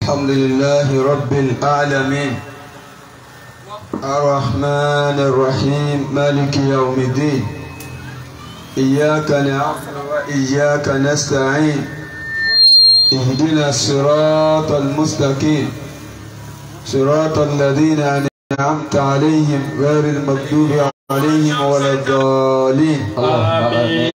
الحمد لله رب العالمين الرحمن الرحيم مالك يوم الدين إياك نعبد وإياك نستعين اهدنا الصراط المستقيم صراط الذين أنعمت عليهم غير المغضوب عليهم ولا الضالين آمين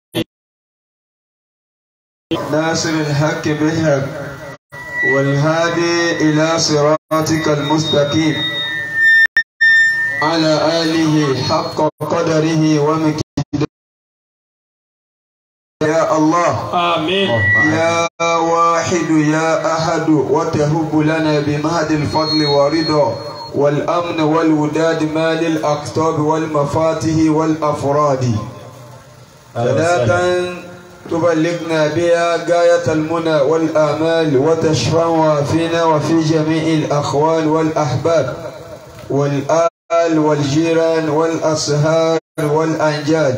ناصر الحق بالحق والهادي إلى صراطك المستقيم على آله حق قدره ومكيده يا الله آمين يا واحد يا أحد وتهب لنا بمهد الفضل ورضا والأمن والوداد مال الأقطاب والمفاتح والأفراد صلاة تبلغنا بها غاية المنى والآمال وتشفع فينا وفي جميع الأخوان والأحباب والآل والجيران والأصهار والأنجاد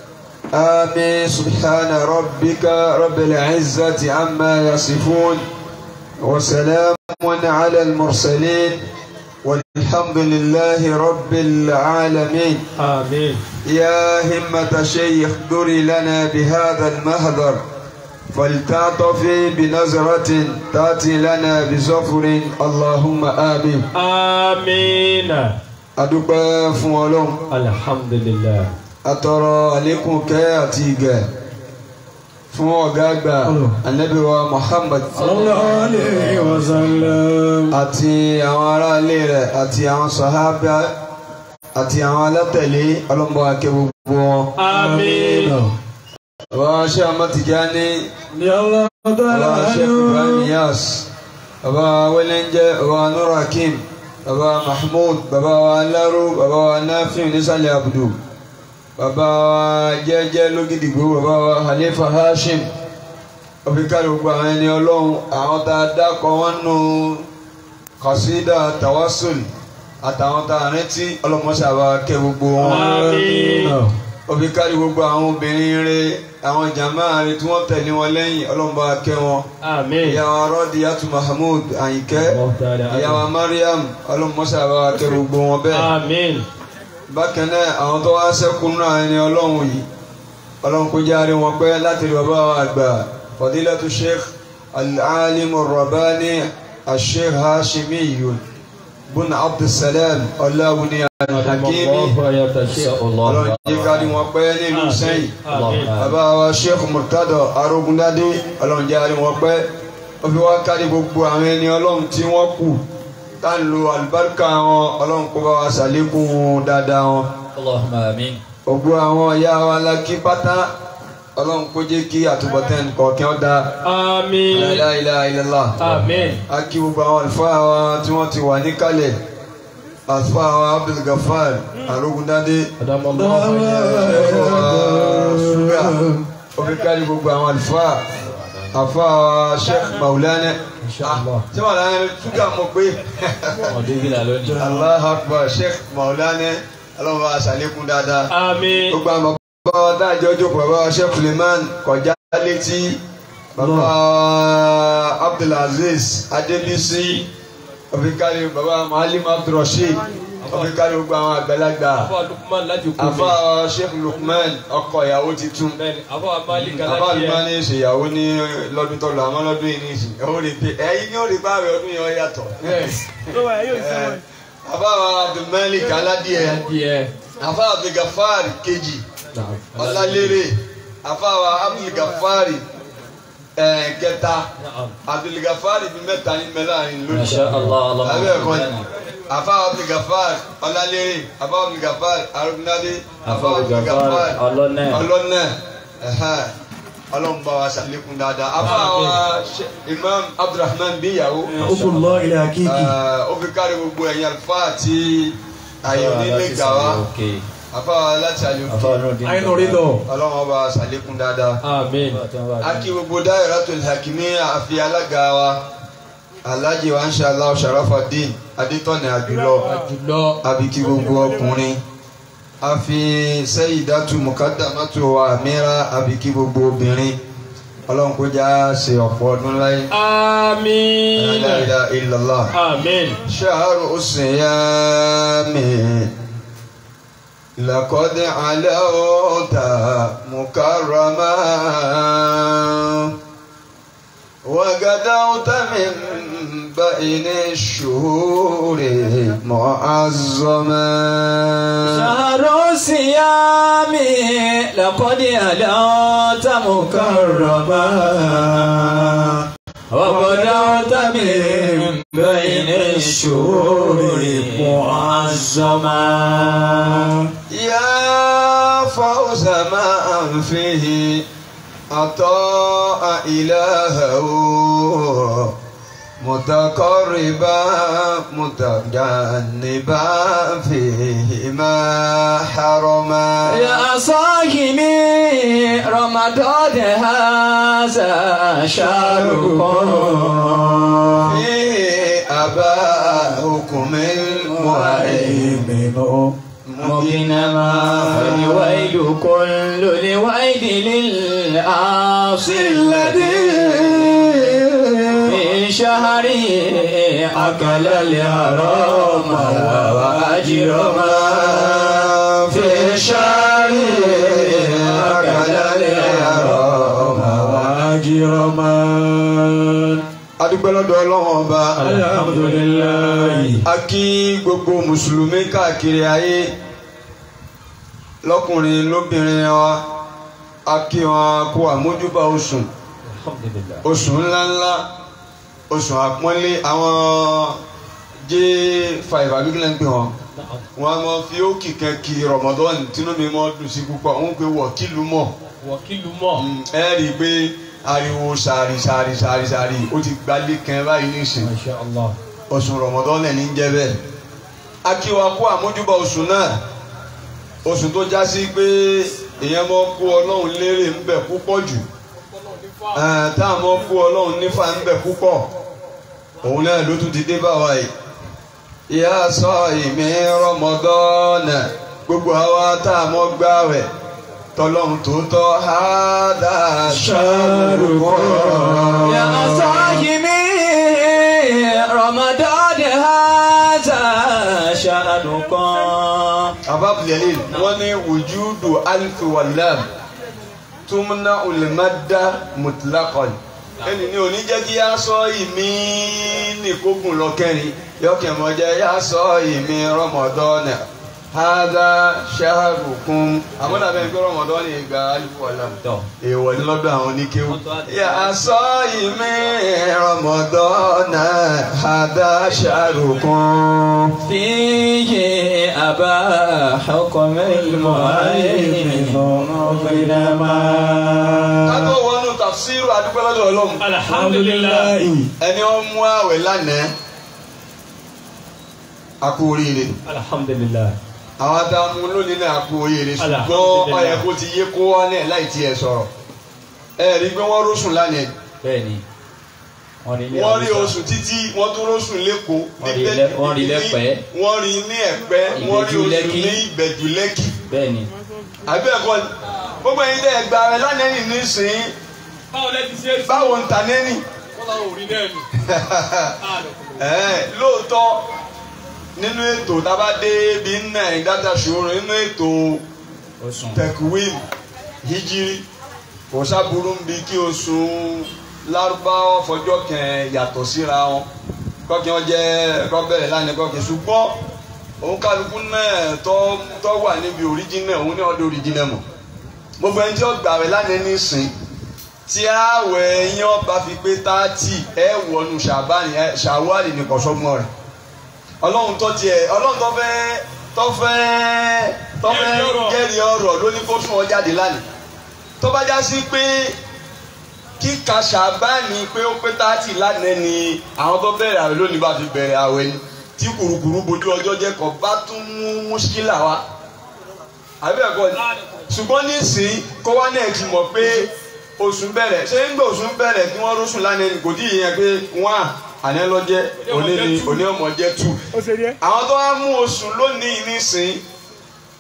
آمين سبحان ربك رب العزة عما يصفون وسلام على المرسلين والحمد لله رب العالمين آمين يا همة شيخ دري لنا بهذا المهدر فلتعطفي بنظرة تأتي لنا بزفر اللهم آمين آمين adúpẹ́ fún ọlọ́run الحمد لله atọrọ àlékún kẹ́ àti ìgẹ̀ fún ọ̀gá àgbà Ànábì wa Muhammad sallallahu alayhi wa sallam àti àwọn aráalé rẹ̀ àti àwọn sàhábà àti àwọn alátẹ̀lé ọlọ́mọ akẹ́ gbogbo wọn. آمين bàbá ṣé amátìjáni يا الله bàbá ṣé Ibrahim Yas bàbá wẹ́lẹ́njẹ́ bàbá Nur Hakim bàbá Mahmoud bàbá wa Aláró bàbá wa Nafi nísàlẹ̀ Abdu bàbá wa jẹ́jẹ́ lógìdìgbò bàbá wa Halifa Hashim ọ̀fíkàlì gbogbo àwọn ẹni ọlọ́run àwọn tá a dákọ̀ wọn nù kọ̀sídà tawassul àtàwọn tá a rántí ọlọ́mọṣàbà kẹ́ gbogbo wọn آمين ọ̀fíkàlì gbogbo àwọn obìnrin rẹ àwọn jàmá rẹ tí wọ́n tẹ̀lé wọn lẹ́yìn ọlọ́mọba kẹ́ wọn آمين ìyàwó Radiyatu Mahmud Àyìnkẹ́ الله تعالى ìyàwó Mariam ọlọ́mọṣàbà kẹ́ gbogbo wọn bẹ́ẹ̀ آمين bákan náà àwọn tó wá sẹ́kùn náà ẹni ọlọ́run yìí ọlọ́run kó járe wọn pẹ́ láti rí bàbá wa àgbà fadilatu sheikh al-alim ar-rabbani al-sheikh hashimi yun bun abdulsalam ọláwùní al-hakimi ọlọ́run yìí kárí wọn pẹ́ nílùú sẹ́yìn آمين bàbá wa sheikh murtado arógundádé ọlọ́run járe wọn pẹ́ ó fi wá kárí gbogbo àwọn ẹni ọlọ́run tí wọ́n kù tá ń lo àlùbáríkà wọn ọlọ́run kó bá wa ṣàlékún dáadáa wọn اللهم آمين gbogbo àwọn ìyá wa lákì pátá ọlọ́run kó jẹ́ kí àtúbọ̀tán kọ̀ọ̀kan ó da آمين la ilaha illallah آمين a kí gbogbo àwọn àlùfáà wa tí wọ́n ti wà níkàlẹ̀ àlùfáà wa Abdul Gafar arógundádé أدام الله ṣúgà oríkàlẹ̀ gbogbo àwọn àlùfáà àfáà wa Sheikh Maulana إن شاء الله ṣé Maulana ṣúgà mọ̀ pé ọdún lónìí Allahu Akbar Sheikh Maulana ọlọ́run wa ṣàlékún dáadáa. آمين gbogbo àwọn bàbá wa dájọ́ jókòó bàbá wa Sheikh Suleiman kọjá létí bàbá wa Abdulaziz Adébísí ọ̀fikàlẹ̀ bàbá wa Mahalim Abdulrasheed ọ̀fikàlẹ̀ gbogbo àwọn àgbàlagbà أبو لقمان لا تكون àfa wa Sheikh Lukman ọkọ ìyàwó titun bẹ́ẹ̀ni àbá malik àfa alájẹ Lukman ní ìṣèyàwó ní lọ́dún tó lọ àmọ́ lọ́dún yìí ní ìsìn ó rí pé ẹ̀yin ní ó rí bá rẹ̀ ọdún yẹn ó yàtọ̀ Eh, àfa wa Abdulmalik aládìẹ díẹ̀ àfa Abdulgafar kejì ọlálérè àfàwà abdulgafari kẹta abdulgafari bíi mẹ́ta ní mẹláàrin ما lónìí شاء الله اللهم abẹ́ ẹ̀kọ́ ni آمين. àfàwà abdulgafari ọlálérè àfàwà abdulgafari arúgbó àfàwà Abdulgafar abdulgafari ọlọ́nà ọlọ́nà ọlọ́mùbá wa ṣàlékún dáadáa àfàwà imam abdulrahman bíyàwó Okunlọ ilẹ̀ hakiki. ó fi kárí gbogbo ẹ̀yìn àlùfáà àti àyè onílé gàwá Okay. àfàwà láti àyè òkè Afáànù dín. Àyínú rí lọ. ọlọ́run ọba ṣàlékún dáadáa. àmín aki gbogbo Dahiratul Hakimiyya àfi alága wa alhaji wa inshallah Sharafuddin adétọ́nì àjùlọ àjùlọ abiki gbogbo ọkùnrin àfi Sayyidatu Mukaddamatu wa Amira abiki gbogbo obìnrin ọlọ́run kó já ṣe ọ̀pọ̀ ọdún láyé. Àmín. La ilaha illallah. Àmín. شهر الصيام لقد علوت مكرما وغدوت من بين الشهور معظما شهر الصيام لقد ألوت مكرما وبدأت من بين الشهور معظما يا فوز ما فيه عطاء إلهه متقربا متجنبا فيه ما حرما يا صاحبي رمضان هذا شهركم فيه أباؤكم المهيمن مبينما فالويل كل الويل للعاصي الذي في شهره أكل الحرام وأجرما في شهره أكل الحرام وأجرما adúpẹ́ lọ́dọ̀ ọlọ́run ọba Alhamdulillah. a kí gbogbo mùsùlùmí káàkiri ayé lọ́kùnrin lóbìnrin wa a kí wọn kó àmójúbà oṣù Alhamdulillah. oṣù ńláńlá oṣù àpọ́nlé àwọn j5 àbíkílẹ̀ ń pè wọn wọn a máa fi ókì kan kí rọmọdọ́ọ̀nù tínú mi mọ́ dùn sí púpọ̀ wọn pe wọ̀ kílùú mọ̀ Wọ̀kìlù mọ̀. ẹ rí i pé ariwo sàárì sàárì sàárì sàárì ó ti gbalé kan báyìí nísìnyí Masha Allah. oṣù rọmọdán lẹ ní jẹ́ bẹ́ẹ̀ akíwa kó àmójúbà oṣù náà oṣù tó já sí pé èèyàn mọ kó Ọlọ́run lérè ń bẹ púpọ̀ jù ẹn, tá a mọ kó Ọlọ́run nífà ń bẹ púpọ̀ òun náà ló tún ti dé bá wa yìí ìyá sọ ìmí rọmọdán gbogbo àwa tá a mọ gbààwẹ̀ tọlọ́run tó tọ́ hádà ṣàrùkọ́. يا صاحبي رمضان هذا شهركم ababulẹ̀lẹ̀ wọ́n ní wùjúdù alifi wàlám túmúná olùmọ́dá mutlaqan ẹni ní òní jẹ́ kí yá sọ ìmí nìkógun lọ́kẹ́rin yọkẹ́ mọ́ jẹ́ yá sọ ìmí rọmọdọ́nà hádà ṣáàrùkún àmọ́nà bẹ́ẹ̀ pé rọmọdọ́nà ìgbà alifi wàlám èèwọ̀ ní lọ́dọ̀ àwọn oníkéwù. yà sọ ìmí rọmọdọ́nà hádà ṣáàrùkún. فيه أبا حكم المؤمن مظلما kátó wọnú tafsiru adúpẹ́ lọ́dọ̀ ọlọ́run. Alhamdulillah. ẹni ó mú àwẹ̀ lánàá a kú oríire Alhamdulillah. àwọn adámú lónìí náà a kú oríire ṣùgbọ́n Alhamdulillah. ó yẹ kó ti yé kó wá náà láì tiẹ̀ sọ̀rọ̀ ẹ rí i pé wọ́n rósùn lánàá bẹ́ẹ̀ni wọ́n rí ilé wọ́n rí Haúsá. oṣù títí wọ́n tún rósùn lẹ́kọ̀ọ́ Wọ́n rí níbẹ̀- lẹ́- wọ́n rí lẹ́pẹ́. wọ́n rí ní ẹ̀pẹ́ wọ́n rí Ìbẹ̀jú oṣù Lẹ́kì. ní ìbẹ̀jú lẹ́kì bẹ́ẹ̀ni àbí ẹ̀kọ́ ni gbogbo ẹ̀yin tẹ́ ẹ gba ẹ lánàá nì nísìnyí Báwo lẹ ti ṣe é sí? báwo ń ta nẹ́nì Wọ́n láwọn ò rí náà nù. Ẹ̀, lóòótọ́ nínú ètò tábà dé bí nà ẹ̀ dáta ṣòro nínú ètò ó sùn tẹkuwin hijiri kò sábúrú ń bi kí oṣù lárúbáwọ́ fọjọ́ kẹ̀ yàtọ̀ síra wọn kọ́kí wọn jẹ́ kọ́bẹ̀rẹ̀ lánàá kọ́kí ṣùgbọ́n òun kálukú náà tọ́ tọ́ wà níbi òríjínà òun ní ọdún òríjínà mọ̀ gbogbo ẹni tí ó gbà rẹ̀ lánàá nísìn tí àwẹ̀ yín ọba fi pé táàtì ẹ wọnú ṣàbáni ẹ ṣàwárì ní kọ̀ṣọ́gbọ́n rẹ̀ ọlọ́run tó tiẹ̀ ọlọ́run tó fẹ́ tó fẹ́ tó fẹ́ Jẹ́rìí ọ̀rọ̀. jẹ́rìí ọ̀rọ̀ ló ní kó sún ọ jáde lánàá tó bá já sí pé kíka ṣàbáni pé ó pé táàtì lánàá ni àwọn tó bẹ̀rẹ̀ àwẹ̀ lónìí bá fi bẹ̀rẹ̀ àwẹ̀ ni tí kùrukùru bojú ọjọ́ jẹ́ kọ́ bá tún mú mùṣkílà wá àbí ẹ̀kọ́ ni ṣùgbọ́n nísìnyí kó wá náà ti mọ̀ pé oṣù bẹ̀rẹ̀ ṣé ń gbé oṣù bẹ̀rẹ̀ kí wọ́n rọ́ṣùn lánàá ni kò tí ì yẹn pé wọ́n à àná lọ́jẹ́ òní ni òní ọmọ jẹ́ tù Ó ṣe díẹ̀. àwọn tó wá mú oṣù lónìí nísìnyí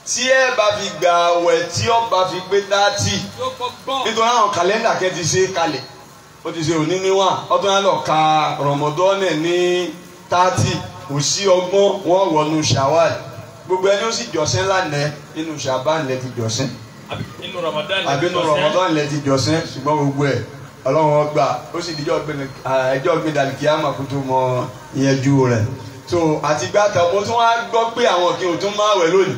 tí ẹ bá fi gbà àwẹ̀ tí ó bá fi pé dáàtì yóò kọ́ gbọ́n. nítorí àwọn kàlẹ́ndà kẹ́ ti ṣe kalẹ̀ ó ti ṣe òní níwọ̀n ọdún yẹn lọ ka rọmọdọ́nẹ̀ ní tààtì kò sí ọgbọ́n wọn wọnú ṣàwàl gbogbo ẹni ó sì jọ́sìn lánàá nínú ṣàbán lẹ ti jọ́sìn àbí inú Ramadan. àbí nínú rọmọdọ́nẹ̀ lẹ ti jọ́sìn ṣùgbọ́n gbogbo ẹ̀ ọlọ́run ọgbà ó sì dijọ́ ẹjọ́ gbé dàlùkìyàmà kó tó mọ ìyẹjú rẹ̀ so àtìgbà kan mo tún wá gbọ́ pé àwọn kí n ò tún máa wẹ̀ lónìí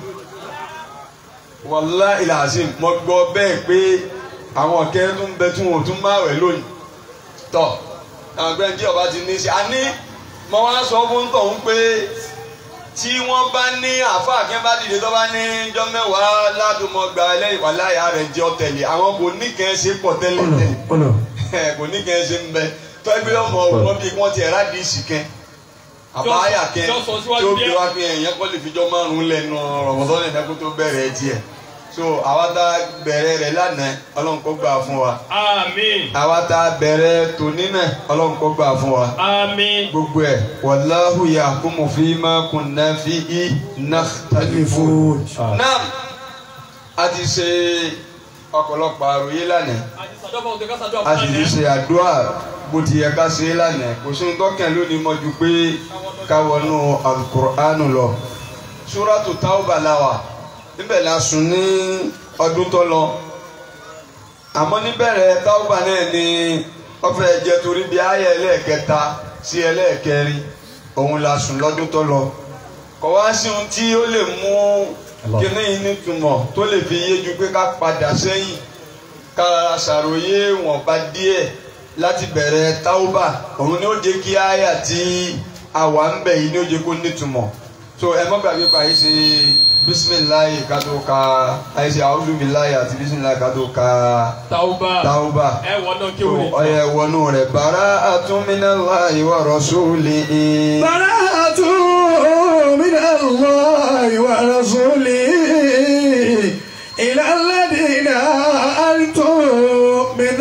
wàlá ìlàsìn mo gbọ́ bẹ́ẹ̀ pé àwọn kẹ́rin tó ń bẹ tí wọn ò tún máa wẹ̀ lónìí tọ̀ àwọn gbẹ́ni tí ọba ti ní sí a ní mo wá sọ fún tọ̀hún pé tí wọ́n bá ní àáfàá kí wọ́n bá dìde tó bá ní jọ́ mẹ́wàá ládùúmọ̀ gba ẹlẹ́yìn wàlá ìyá rẹ̀ jẹ́ ọ̀tẹ̀lẹ̀ àwọn kò ní kẹ́ ẹ ṣe pọ̀ tẹ́lẹ̀ tẹ́lẹ̀ kò ní kẹ́ ẹ ṣe ń bẹ tọ́ ẹgbẹ́ ọmọ wọn bí wọ́n ti ẹ̀ rádìísì kẹ́ àbáyà kẹ́ Jọ́ sọ tí síwájú ó bí díẹ̀. wá pé ẹ̀yàn kọ́ lè fi jọ márùn-ún lẹ́nu rọ̀mọ́tọ́ lè dẹ́kun tó bẹ̀rẹ̀ tiẹ̀ so àwa tá a bẹ̀rẹ̀ rẹ̀ lánàá ọlọ́run kó gbà fún wa àmín àwa tá a bẹ̀rẹ̀ tòní náà ọlọ́run kó gbà fún wa àmín. gbogbo ẹ̀ wàláhù yahkumu fima kunna fihi nakhtalifu. náà a ti ṣe ọ̀pọ̀lọpọ̀ àròyé lánàá àti sàdọ́fà òde ká sàdọ́fà a sì ti ṣe àdúrà bó ti yẹ ká ṣe é lánàá kò sí tọ́kàn lónìí mọ́ ju pé ká wọnú alukur'anu lọ suratu tauba la wà níbẹ̀ la sùn ní ọdún tó lọ àmọ́ níbẹ̀rẹ̀ tauba náà ni wọ́n fẹ́ jẹ́ torí bí ayé ẹlẹ́ẹ̀kẹta sí ẹlẹ́ẹ̀kẹrin òun la sùn lọ́dún tó lọ kọ̀ wá sí ohun tí ó lè mú kíní yìí nítumọ̀ tó lè fi yé ju pé ká padà sẹ́yìn ká ṣàròyé wọ̀nba díẹ̀ láti bẹ̀rẹ̀ tauba òun ni ó jẹ́ kí àyà tí àwa ń bẹ̀ yìí ni ó jẹ́ kó nítumọ̀ so ẹ má gbàgbé pa àyè ṣe bisimilayi ká tó ka àyè ṣe àwùjọbìláyì àti bisimilayi ká tó ka tàwùbà tauba ẹ wọ náà kí so wòlé. ọyẹ wọnú rẹ̀ bàrà àtúnmínàláyì wà rọ̀ṣúlì. براءة من الله ورسوله إلى الذين أنتم من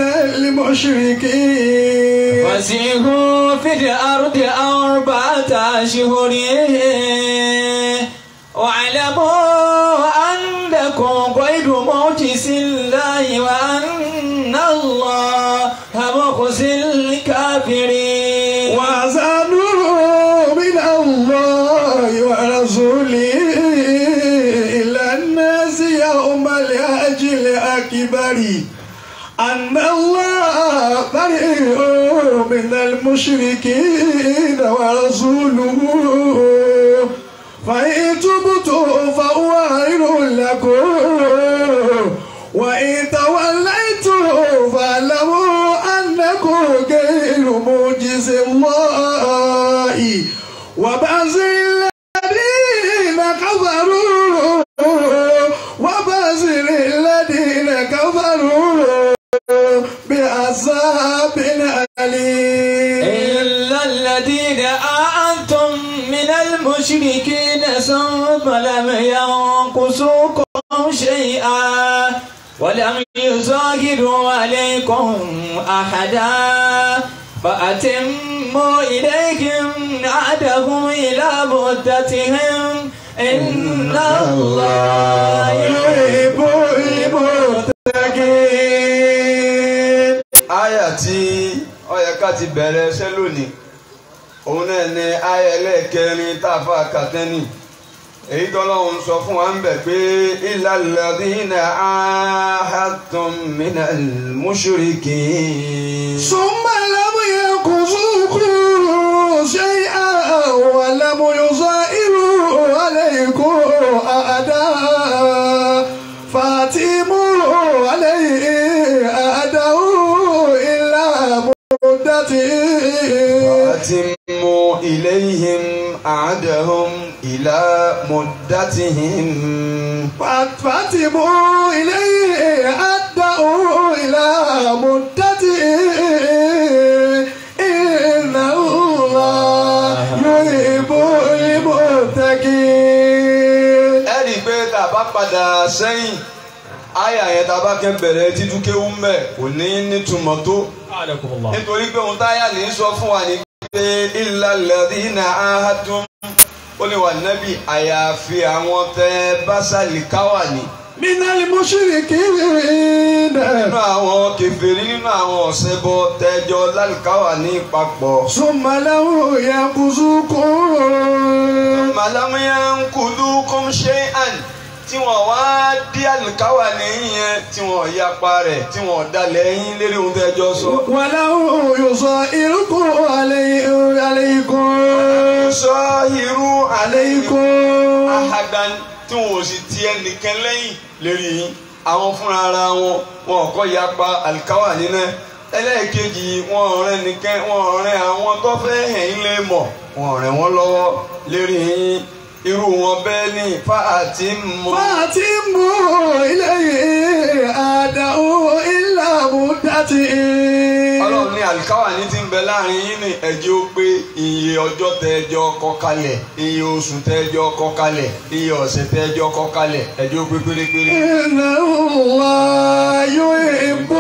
المشركين فسيحوا في الأرض أربعة أشهر واعلموا أنكم غير معجز الله وأن الله مخزي الكافرين وأذانوا من الله ورسوله إلى الناس يوم الحج الأكبر أن الله بريء من المشركين ورسوله فإن تبتم فهو خير لكم وإن توليتم فاعلموا أنكم غير معجز الله وبشر الذين كفروا وبشر الذين كفروا بعذاب أليم إلا الذين آنتم من المشركين ثم لم ينقصوكم شيئا ولم يظاهروا عليكم أحدا فأتموا إليهم عهدهم إلى مدتهم إن الله يحب المتقين àyà tí ó yẹ ká ti bẹ̀rẹ̀ ẹsẹ̀ lónìí òun náà ni àyà ẹlẹ́ẹ̀kẹrin tá a fà kàtẹ́nì èyí tọ́lọ́hún sọ fún wa ń bẹ̀ pé illal ladhina ahadtum minal mushrikin. ثم لم ينقصوكم شيئا ولم يظاهروا عليكم أعداء فاتموا عليه أعده إلا مدته وأتموا إليهم عهدهم إلى مدتهم فاتموا إليه أعده إلى مدته إن الله يحب المتقين ẹ rí i pé tá a bá padà sẹ́yìn àyà yẹn tá a bá kẹ́ bẹ̀rẹ̀ títúkéwú mẹ́ kò ní nítumọ̀ tó A'lakumullah. nítorí pé ohun táyà ní sọ fún wa ní pé illal ladhina ahadtum ó ní wà nábì àyàfi àwọn tẹ básálì káwà ní. من المشركين nínú àwọn kèfèrí nínú àwọn ọ̀sẹ̀bọ tẹjọ lálùkáwà ní papọ̀. ثم لو ينقذوكم màlámúyá ń kudu kọ́m ṣe àn tí wọ́n wá dí àlùkáwà nìyẹn tí wọ́n yapa rẹ̀ tí wọ́n dalẹ̀ yín lérí ohun tẹjọ sọ. ولو يصائركم علي- عليكم sọ irú عليكم ahadan tí wọn ò sì ti ẹnìkan lẹ́yìn lérí yín àwọn fúnra ara wọn wọn kọ́ yapa alikawa nínú ẹlẹ́ẹ̀kejì wọn ọ̀rẹ́ nìkan wọn ọ̀rẹ́ àwọn tó fẹ́ hẹ̀ yín lé mọ̀ wọn ọ̀rẹ́ wọn lọ́wọ́ lérí yín irú wọn bẹ́ẹ̀ ní fáàtì mọ́. فأتموا إليه أدعو إلا مدته ọlọ́run ní alikawa ní ti ń bẹ láàrin yín ní ẹjẹ́ ó pé iye ọjọ́ tẹ ẹjọ́ kọ kalẹ̀ iye oṣù tẹ ẹjọ́ kọ kalẹ̀ iye ọ̀sẹ̀ tẹ ẹjọ́ kọ kalẹ̀ ẹjẹ́ ó pé pérépéré. إن الله يحب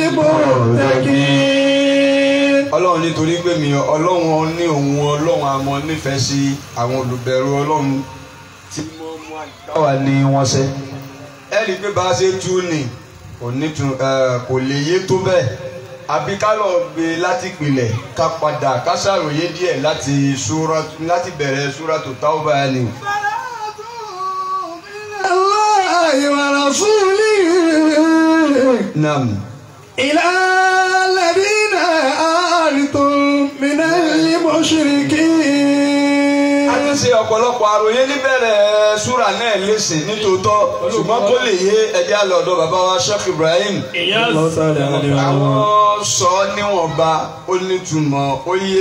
المتقين ọlọ́run nítorí pé mi ọlọ́run ní òun ọlọ́run àmọ́ nífẹ̀ẹ́ sí àwọn olùbẹ̀rù ọlọ́run tí wọ́n mú àyíkáwá ní wọ́n ṣe. ẹ rí i pé bá a ṣe tú ni kò ní tu ẹ, kò lè yé tó bẹ́ẹ̀ àbí ká lọ gbé láti pilẹ̀ ká padà ká ṣàròyé díẹ̀ láti súra láti bẹ̀rẹ̀ súra tó táwọn báyà ni. الله ورسوله nam إلى الذين آلتم من المشركين a ti ṣe ọ̀pọ̀lọpọ̀ àròyé níbẹ̀rẹ̀ súra náà lẹ́sìn nítòótọ́ ṣùgbọ́n kó lè yé ẹjẹ́ àlọ́dọ̀ bàbá wa Sheikh Ibrahim. ìyá àwọn sọ níwọ̀nba ó nítumọ̀ ó yé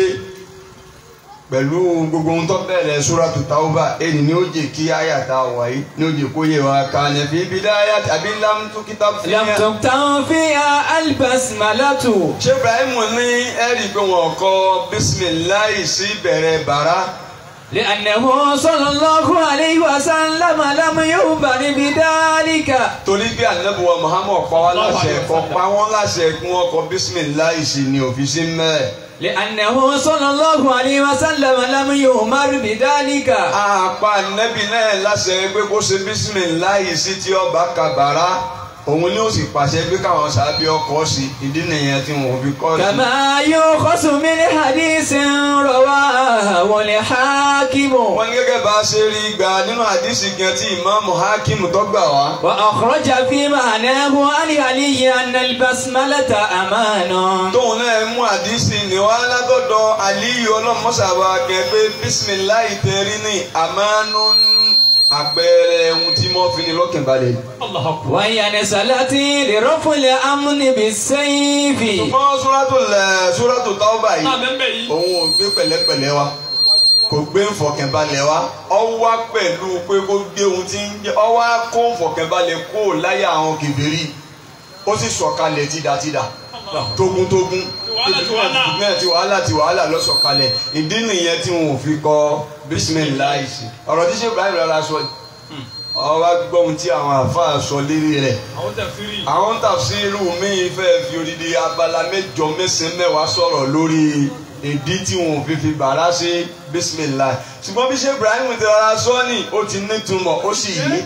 pẹ̀lú gbogbo ohun tó bẹ̀rẹ̀ Suratu Tauba èyí ni ó jẹ́ kí àyàtà wáyé ní ó jẹ́ kó yé wa ká ní fi bidaya àbí lam tukita fi لم تكتم فيها البسملة ṣé Ibrahim ní ẹ̀rí pé wọn kọ bisimilayi sí bẹ̀rẹ̀ bàrà لأنه صلى الله عليه وسلم لم يؤمر بذلك torí bí anabuwa Muhammad pa wá láṣẹ kọ pa wọn láṣẹ kí wọn kọ bisimilayi sí ní òfìsí mẹ́ẹ̀. لأنه صلى الله عليه وسلم لم يؤمر بذلك àpá nẹ́bí náà láṣẹ pé kó ṣe bísímìláyì sí tí ọba kàbàrà òun ni ó sì pàṣẹ pé káwọn sábẹ ọkọ sí ìdí nìyẹn tí wọn fi kọ́ sí. كما يؤخذ من حديث رواه الحاكم wọ́n ní gẹ́gẹ́ bá a ṣe rí gbà nínú àdìsí gan tí ìmáàmù hakim tó gbà wá. وأخرج في معناه عن علي أن البسملة أمان tóun náà mú àdìsí ní wá látọ̀dọ̀ aliyu ọlọ́mọṣàbà kẹ́ pé bísímìláyì tẹ̀rí ní àmánú àpẹẹrẹ ohun tí mo fi ní lọ́kàn balẹ̀. Allahu Akbar. وهي نزلت لرفع الأمن بالسيف ṣùgbọ́n súrátù lẹ̀ súrátù Tawba yìí. náà bẹ́ẹ̀ yìí. òun ò gbé pẹ̀lẹ́pẹ̀lẹ́ wa kò gbé nfọ̀kànbalẹ̀ wa ọ wá pẹ̀lú pé kó gbé ohun tí ń jẹ́ ọ wá kó nfọ̀kànbalẹ̀ kó láyà àwọn kèfèrí ó sì sọ̀kalẹ̀ tìdàtìdà tógúntógún wàhálà ti wàhálà. náà ti wàhálà ti wàhálà lọ sọ̀kalẹ̀ ìdí nìyẹn tí wọn ò fi kọ bísímìláì sí ọ̀rọ̀ tí ṣe Ibrahim rárá sọ yìí ọ wá gbọ́ ohun tí àwọn àfáà sọ lérí rẹ̀ àwọn tẹ̀síìrì. àwọn tàfsírù míì fẹ́ fi odidi abala mẹ́jọ mẹ́sàn-án mẹ́wàá sọ̀rọ̀ lórí ìdí tí wọn ò fi fi bàrà sí bisimilahi ṣùgbọ́n bí ṣe Ibrahim ti rárá sọ́ọ̀nì ó ti nítumọ̀ ó sì yí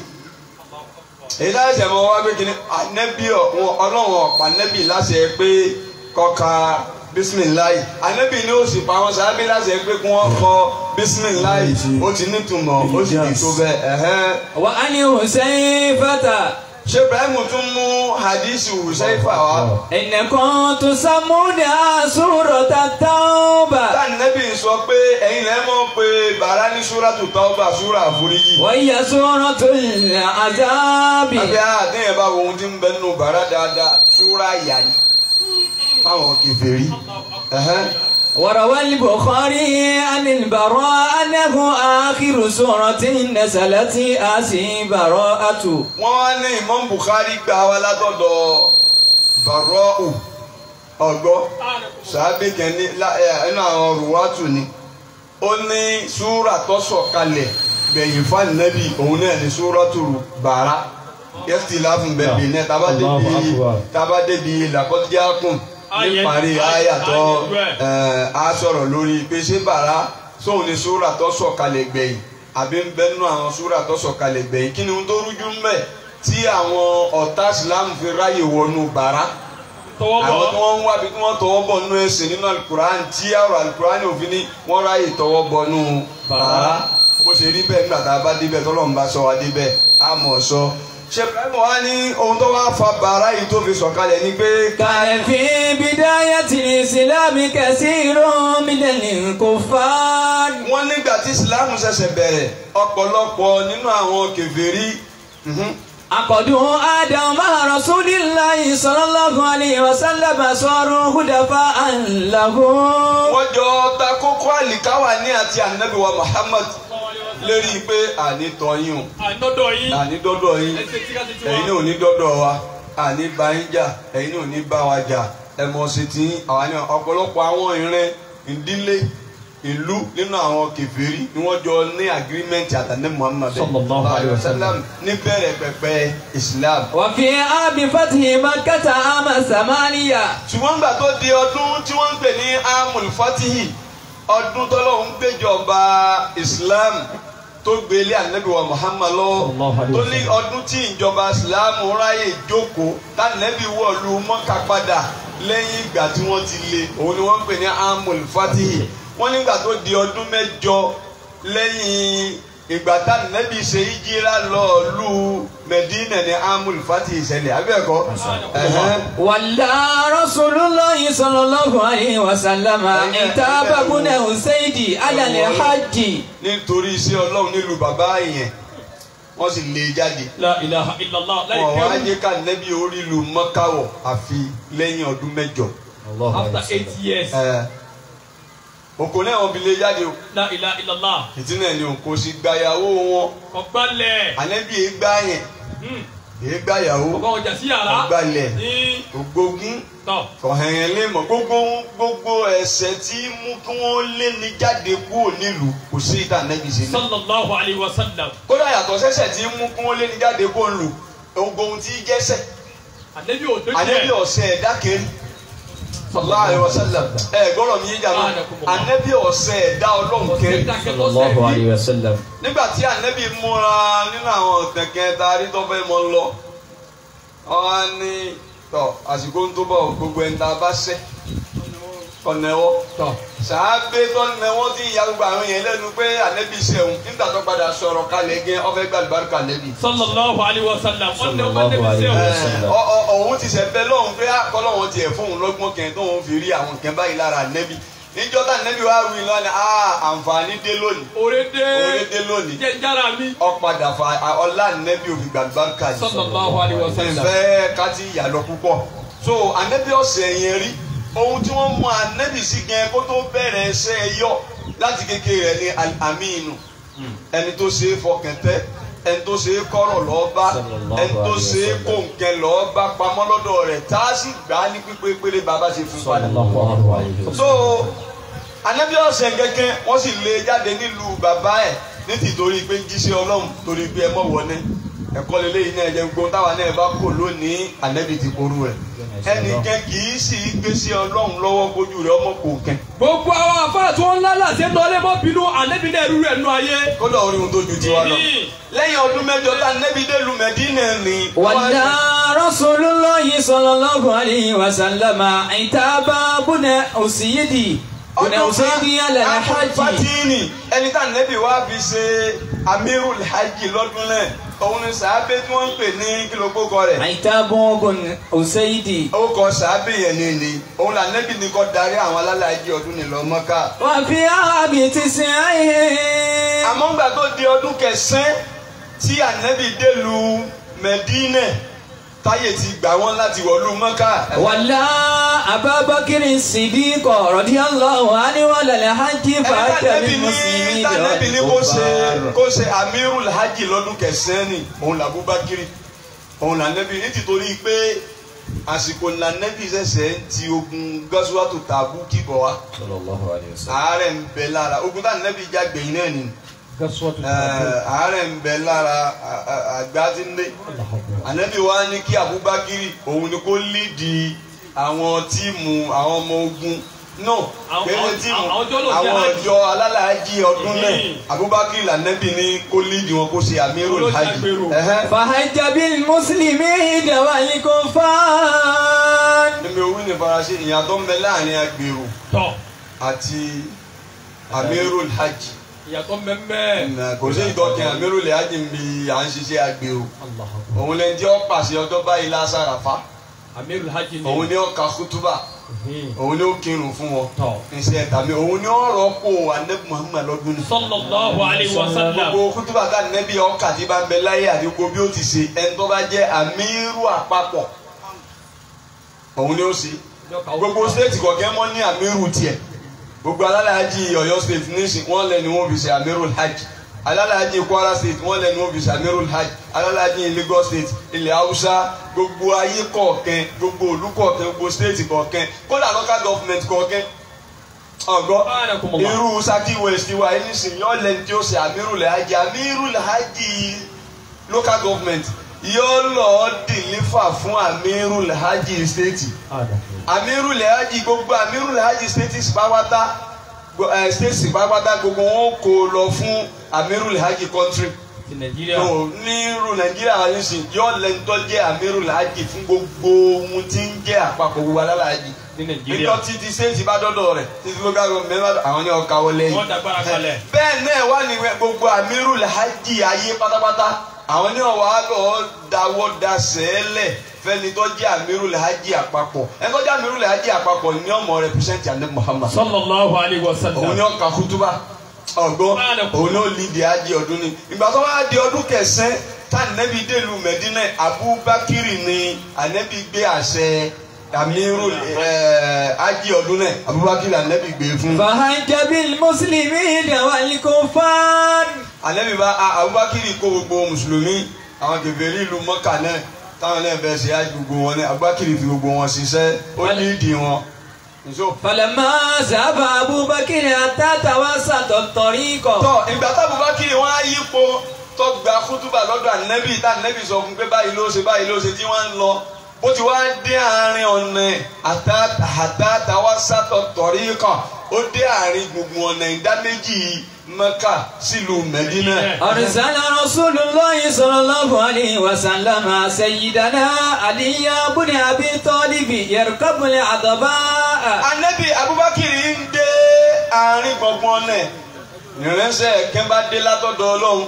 èyí láti ṣe mọ́ wá pé kí ni anẹ́bí ọlọ́run ọ̀pá anẹ́bí láṣẹ pé kọ́ka bisimilahi anẹ́bí ni ó sì pa wọn sábẹ́ láṣẹ pé kí wọ́n kọ bisimilahi ó ti nítumọ̀ ó sì ti tó bẹ́ẹ̀ ẹ̀hẹ́n. وعن حذيفة ṣé Ibrahim tún mú hadisi Husayfa wá. إنكم تسمونها سورة التوبة táà nẹ́bí sọ pé ẹ̀yin lẹ́ mọ̀ pé bàrá ní súrátù Tawba súrà àforíjì. وهي سورة العذاب àbí àdéhùn bá wo ohun tí ń bẹ nínú bàrá dáadáa súrà ìyà ni fáwọn kèfèrí. Ẹ̀hẹ́n. وروى البخاري عن البراء أنه آخر سورة نزلت آسي براءة wọ́n wá ní Imam Bukhari gbà wá látọ̀dọ̀ Barra'u ọgbọ́ sàábì kẹ́ni nínú àwọn rùwátù ni ó ní súrà tó sọ̀kalẹ̀ gbẹ̀yìn fáànẹ́bì òun náà ní súrátù bàrá yẹ́sì láfún bẹ̀bẹ̀ náà tábà débi tábà débi làkọ́díákùn níparí àyàtọ̀ á sọ̀rọ̀ lórí pé ṣé bàrá sóun ní súrà tó sọ̀kalẹ̀ gbẹ̀yìn àbí ń bẹ nínú àwọn súrà tó sọ̀kalẹ̀ gbẹ̀yìn kí ni ohun tó rújú ń bẹ tí àwọn ọ̀tá ìsìlámù fi ráyè wọnú bàrá tọwọ́ àwọn tí bọ̀ wọ́n ń wá bí tí wọ́n tọwọ́ bọ̀ nínú ẹ̀sìn nínú alukur'an tí ọ̀rọ̀ alukur'an òfin ní wọ́n ráyè tọwọ́ bọ̀ nínú bàrá bó ṣe rí bẹ́ẹ̀ nígbà tá a bá débẹ̀ tọ́lọ́run bá sọ wá débẹ̀ á mọ̀ sọ. ṣé ibrahim wá ní ohun tó wá fa bàrá yìí tó fi sọ̀kalẹ̀ ni pé كان في بداية الإسلام كثير من الكفار wọ́n nígbà tí ìsìlámù ṣẹ̀ṣẹ̀ bẹ̀rẹ̀ ọ̀pọ̀lọpọ̀ nínú àwọn kèfèrí mhm, عقدوا آدم مع رسول الله صلى الله عليه وسلم صاروا هدفاء له wọ́n jọ ta kókó àlìkáwà ní àti ànábì wa muhammad lérí pé àní tọ́yìn o ànọ́dọ̀ yín àní dọ́dọ̀ yín ẹsẹ̀ tí ká ti ti ẹ̀yin wá. náà ò ní dọ́dọ̀ wa àní bá yín jà ẹ̀yin náà ò ní bá wa jà ẹ̀mọ̀ sí ti yín àwọn ní ọ̀pọ̀lọpọ̀ àwọn ìrìn ìdílé ìlú nínú àwọn kèfèrí ni wọ́n jọ ní agreement àtàní muhammad Sallallahu alaihi wasallam. ní bẹ̀rẹ̀ pẹ̀pẹ̀ islam. وفي عام فتح مكة عام ثمانية ṣùgbọ́n gbà tó di ọdún tí wọ́n ń pè ní amul fatihi ọdún tọ́lọ́hún gbéjọba islam tó gbélé ànábì wa muhammad lọ Sallallahu alaihi tó ní ọdún tí ìjọba islam ráyè jókòó tànàbí wọ̀lú mọ́kà padà lẹ́yìn ìgbà tí wọ́n ti lé òun ni wọ́n ń pè ní amul fatihi wọ́n nígbà tó di ọdún mẹ́jọ lẹ́yìn ìgbà tànàbí ṣe ìjírá lọ lù mẹ́dínà ní amul fatihi ṣẹlẹ̀ abẹ́ẹ̀kọ́ ẹ̀hẹ́n. ولى رسول الله صلى الله عليه وسلم عتاب بن أسيد على الحج nítorí iṣẹ́ ọlọ́run nílùú bàbá yẹn wọ́n sì lé e jáde la ilaha illallah láì wọn wá pẹ́ jẹ́ ká nẹ́bí orí ìlú mọ́káwọ̀ àfi lẹ́yìn ọdún mẹ́jọ. after eight years Ẹ, òkò náà wọn fi lé e jáde o la ilaha illallah ìtí náà ni òkò sì gbàyàwó wọn ọgbàlẹ̀ ànẹ́bí èé gbá yẹn èé gbàyàwó ọgbà ọjà sí yàrá ọgbàlẹ̀ ní ògbógún tọ̀ ọ̀hẹ̀yìn lè mọ̀ gbogbo gbogbo ẹ̀ṣẹ̀ tí mú kí wọ́n lé ní jáde kúrò nílùú kò sí ìta nẹ́bí sí ní. sallallahu alayhi wa sallam kódà yàtọ̀ sẹ́sẹ̀ tí mú kí wọ́n lé ní jáde kúrò nílùú gbogbo ohun tí jẹ́sẹ̀ ànábì ò tó anabi jẹ́ ọsẹ ẹ̀dá kẹrin sallallahu alaihi wasallam ẹ gbọ́dọ̀ mi yé jàmbá anabi ọsẹ ẹ̀dá Ọlọ́run kẹrin sallallahu alayhi wa sallam. nígbà tí anabi múra nínú àwọn kẹ̀kẹ́ tá a rí tó fẹ́ mọ lọ wọn ní tọ àsìkò tó bọ̀ gbogbo ẹni tá a bá ṣẹ̀ kọnẹwọ tọ̀ sàábé tó nẹwọ tí ìyá gbogbo àwọn yẹn lẹ́nu pé anabi ṣẹun nígbà tó padà sọ̀rọ̀ kalẹ̀ gẹ ọfẹ gbàlùbáríkà lẹbi sallallahu alayhi wa sallam wọ́n ní ọmọ Sallallahu tẹ̀lé alayhi wa sẹ́wọ̀n sallam. ọ ọ òun ti sẹ bẹ lọhùn pé akọlọhùn tiẹ fóun lọ́gbọ́n kẹ tóun fi rí àwọn kẹ báyìí lára nẹbi níjọ́ tá nẹbi wàá wí lọ ni aa àǹfààní dé lónìí òrédé orí dé lónìí jẹ́ jára mi ọ̀padà fa ọlá nẹbi òfin gbàgbàǹkà yìí sallallahu alayhi wa sallam ìfẹ́ káti ìyàlọ púpọ̀ so anẹbi ọ̀sẹ̀ yẹn rí ohun tí wọ́n mú anẹbi sí gẹ kó tó bẹ̀rẹ̀ ẹsẹ̀ yọ láti kékeré rẹ̀ ní aminu ẹni tó ṣe é fọkàn tẹ́ ẹni tó ṣe é kọ́rọ̀ lọ́ọ́ bá Sallallahu ẹni tó alaihi ṣe é wasallam. kó nǹkan lọ́ọ́ bá pamọ́ lọ́dọ̀ rẹ̀ tá a sì gbà á ní pípé péré bàbá ṣe fún padà. sallallahu alayhi wa so anabi ọ̀sẹ̀ kẹ̀kẹ́ wọ́n sì lé e jáde nílùú bàbá ẹ̀ ní tìtorí pé ń jíṣẹ́ ọlọ́run torí pé ẹ mọ̀ wọlé ẹ̀kọ́ lélẹ́yìn náà ẹ̀jẹ̀ gbogbo táwa náà bá kò lónìí anabi ti korú rẹ̀ ẹnìkan kì í sì gbé sí ọlọ́run lọ́wọ́ bójú rẹ̀ ọmọ kò kẹ́ gbogbo àwọn afárá tí wọ́n ń lálà sí ẹnu ọlẹ́ mọ́ bínú ànábì náà rú rẹ̀ nù ayé kódà orí ohun tó ju tiwa lọ lẹ́yìn ọdún mẹ́jọ tá anabi dé lu Mẹ́dínà ni ولى رسول الله صلى الله عليه وسلم عتاب بن أسيد بن أسيد على الحج fatini ẹni tá nẹ́bí wá fi ṣe amirul hajj lọ́dún náà òun ni sàábé tí wọ́n ń pè ní kílógbókọ rẹ̀ عتاب بن أسيد ó kọ sàábé yẹn ní ni òun là nẹ́bí ni kọ́ darí àwọn alálàájì ọdún ní lọ Mọ́kà. وفي عام تسعه àmọ́ ńgbà tó di ọdún kẹsàn-án tí ànẹ́bí délùú Mẹ́dínà táyé ti gbà wọ́n láti wọ̀lú Mọ́kà. ولى أبا بكر الصديق رضي الله عنه على الحج ẹni فأتى tànẹ́bí ní بالمسلمين tànẹ́bí ní kó ṣe والكفار kó ṣe amirul hajj lọ́dún kẹsàn-án ni òun là Abubakiri òun là nẹ́bí nítorí pé àsìkò là nẹ́bí ṣẹ̀ṣẹ̀ ń ti ogun gọ́sùwàtò tàbú kíbọ̀ wá صلى الله عليه وسلم àárẹ̀ ń bẹ lára ogun tá nẹ́bí jágbẹ̀yìn náà ni Ẹ̀, àárẹ̀ ń bẹ lára à- à- àgbà tí ń dé ànẹ́bí wa ní kí Abubakiri òun ni kó lídìí àwọn tíìmù àwọn ọmọ ogun no Àwọn- kéde àwọn- tíìmù àwọn tó lò jẹ́ àwọn hajj. ọjọ́ alálàájì ọdún náà Mhm. Abubakar lànàbì ní kó lídìí wọn kó ṣe amirul Olóṣèlú hajj agbèrò. Ẹhẹ́. فحج بالمسلمين والكفار níbi owó ní faransé ìyàtọ̀ ń bẹ láàrin agbèrò tọ̀ àti amirul hajj ìyàtọ̀ mẹ́mẹ́. Nà, kò sí ìtọ́kẹ́ amirul hajj ń bi à ń ṣiṣẹ́ agbèrò òun lẹ́ni tí ó pàṣẹ ọjọ́ báyìí lásàrà fa amirul hajj ni. òun ni ó ka kútúbà Mhm. òun ni ó kírun fún wọn tọ̀. iṣẹ́ tàbí òun ni ó rọ́pò anabi muhammad lọ́dún ní. sallallahu alayhi wa sallam. gbogbo kútúbà ká nẹ́bí ọkà tí bá ń bẹ láyé àti gbogbo bí ó ti ṣe ẹni tó bá jẹ́ àmírù àpapọ̀ òun ni ó ṣe gbogbo stéètì kọ̀ọ̀kẹ́ mọ́ ní àmírù tiẹ̀ gbogbo alálàájì ọ̀yọ́ state nísìn wọ́n lẹ́nu wọn fi ṣe àmírù hajj alálàájì kwara state wọ́n lẹ́nu wọn fi ṣe àmírù hajj alálàájì lagos state ilẹ̀ haúsá gbogbo ayé kọ̀ọ̀kan gbogbo òlú kọ̀ọ̀kan gbogbo stéètì kọ̀ọ̀kan kódà local government kọ̀ọ̀kan ọ̀gọ́ Subhanakumullah. irú saki west wa yìí nísìn yọ lẹ́ni tí ó ṣe àmírù lẹ́hàjì àmírù lẹ́hàjì local government yóò lọ dìlífà fún àmírù lẹ́hàjì state àmírù lẹ́hàjì gbogbo àmírù lẹ́hàjì state pàápàá state pàápàá gbogbo wọn kò lọ fún àmírù lẹ́hàjì country ti nàìjíríà. no nírú nàìjíríà wa nísìn yóò lẹ́ni tó jẹ́ àmírù lẹ́hàjì fún gbogbo ohun tí ń jẹ́ àpapọ̀ gbogbo alálàájì ní nàìjíríà. níjọ́ títí state bá dọ́dọ̀ rẹ̀ títí local government bá dọ̀ àwọn ní ọkà wọlé yìí wọ́n dàgbára kalẹ̀. bẹ́ẹ̀ náà wà ní gbogbo àmírù làhájì ayé pátápátá àwọn ní ọ̀wá lọ dáwọ́ da sẹ́ẹ̀lẹ̀ fẹ́ni tó jẹ́ àmírù làhájì àpapọ̀ ẹni tó jẹ́ àmírù làhájì àpapọ̀ ní ọmọ represent àná Muhammad sallallahu alayhi wa òun sallam. ní ọkà kútúbà ọgbọ́n òun ní ó lídìí ájì ọdún ni ìgbà tó wá di ọdún kẹsàn-án tá ànábì dèlù Mẹdínà Abubakiri ni ànábì gbé àṣẹ àmírù ájì ọdún náà Abubakiri ànábì gbé fún. فحج بالمسلمين والكفار alẹ́mi bá a- abubakiri kó gbogbo mùsùlùmí àwọn kèfèrí ìlú mọ́kà náà táwọn náà bẹ̀rẹ̀ sí á gbogbo wọn náà abubakiri fi gbogbo wọn ṣiṣẹ́ ó ní ìdí wọn. nso. فلما ذهب أبو بكر حتى توسط الطريق tọ́ ìgbà tá abubakiri wọn á yípo tó gba kútúbà lọ́dọ̀ ànẹ́bì tá ànẹ́bì sọ fún pé báyìí ló ṣe báyìí ló ṣe tí wọ́n ń lọ bó ti wá dé àárín ọ̀nà àtàtàwá sátọ̀ tọ̀rí kan ó dé àárín gbùngbùn ọ̀nà ìdá méjì mẹ́kà sílùú mẹ́dínà. أرسل رسول الله صلى الله عليه وسلم سيدنا علي بن أبي طالب يركب العضباء anabi abubakar ń dé àárín gbọ̀ngbọ̀n ọ̀nà ìránṣẹ́ kẹ́ bá dé látọ̀dọ̀ ọlọ́run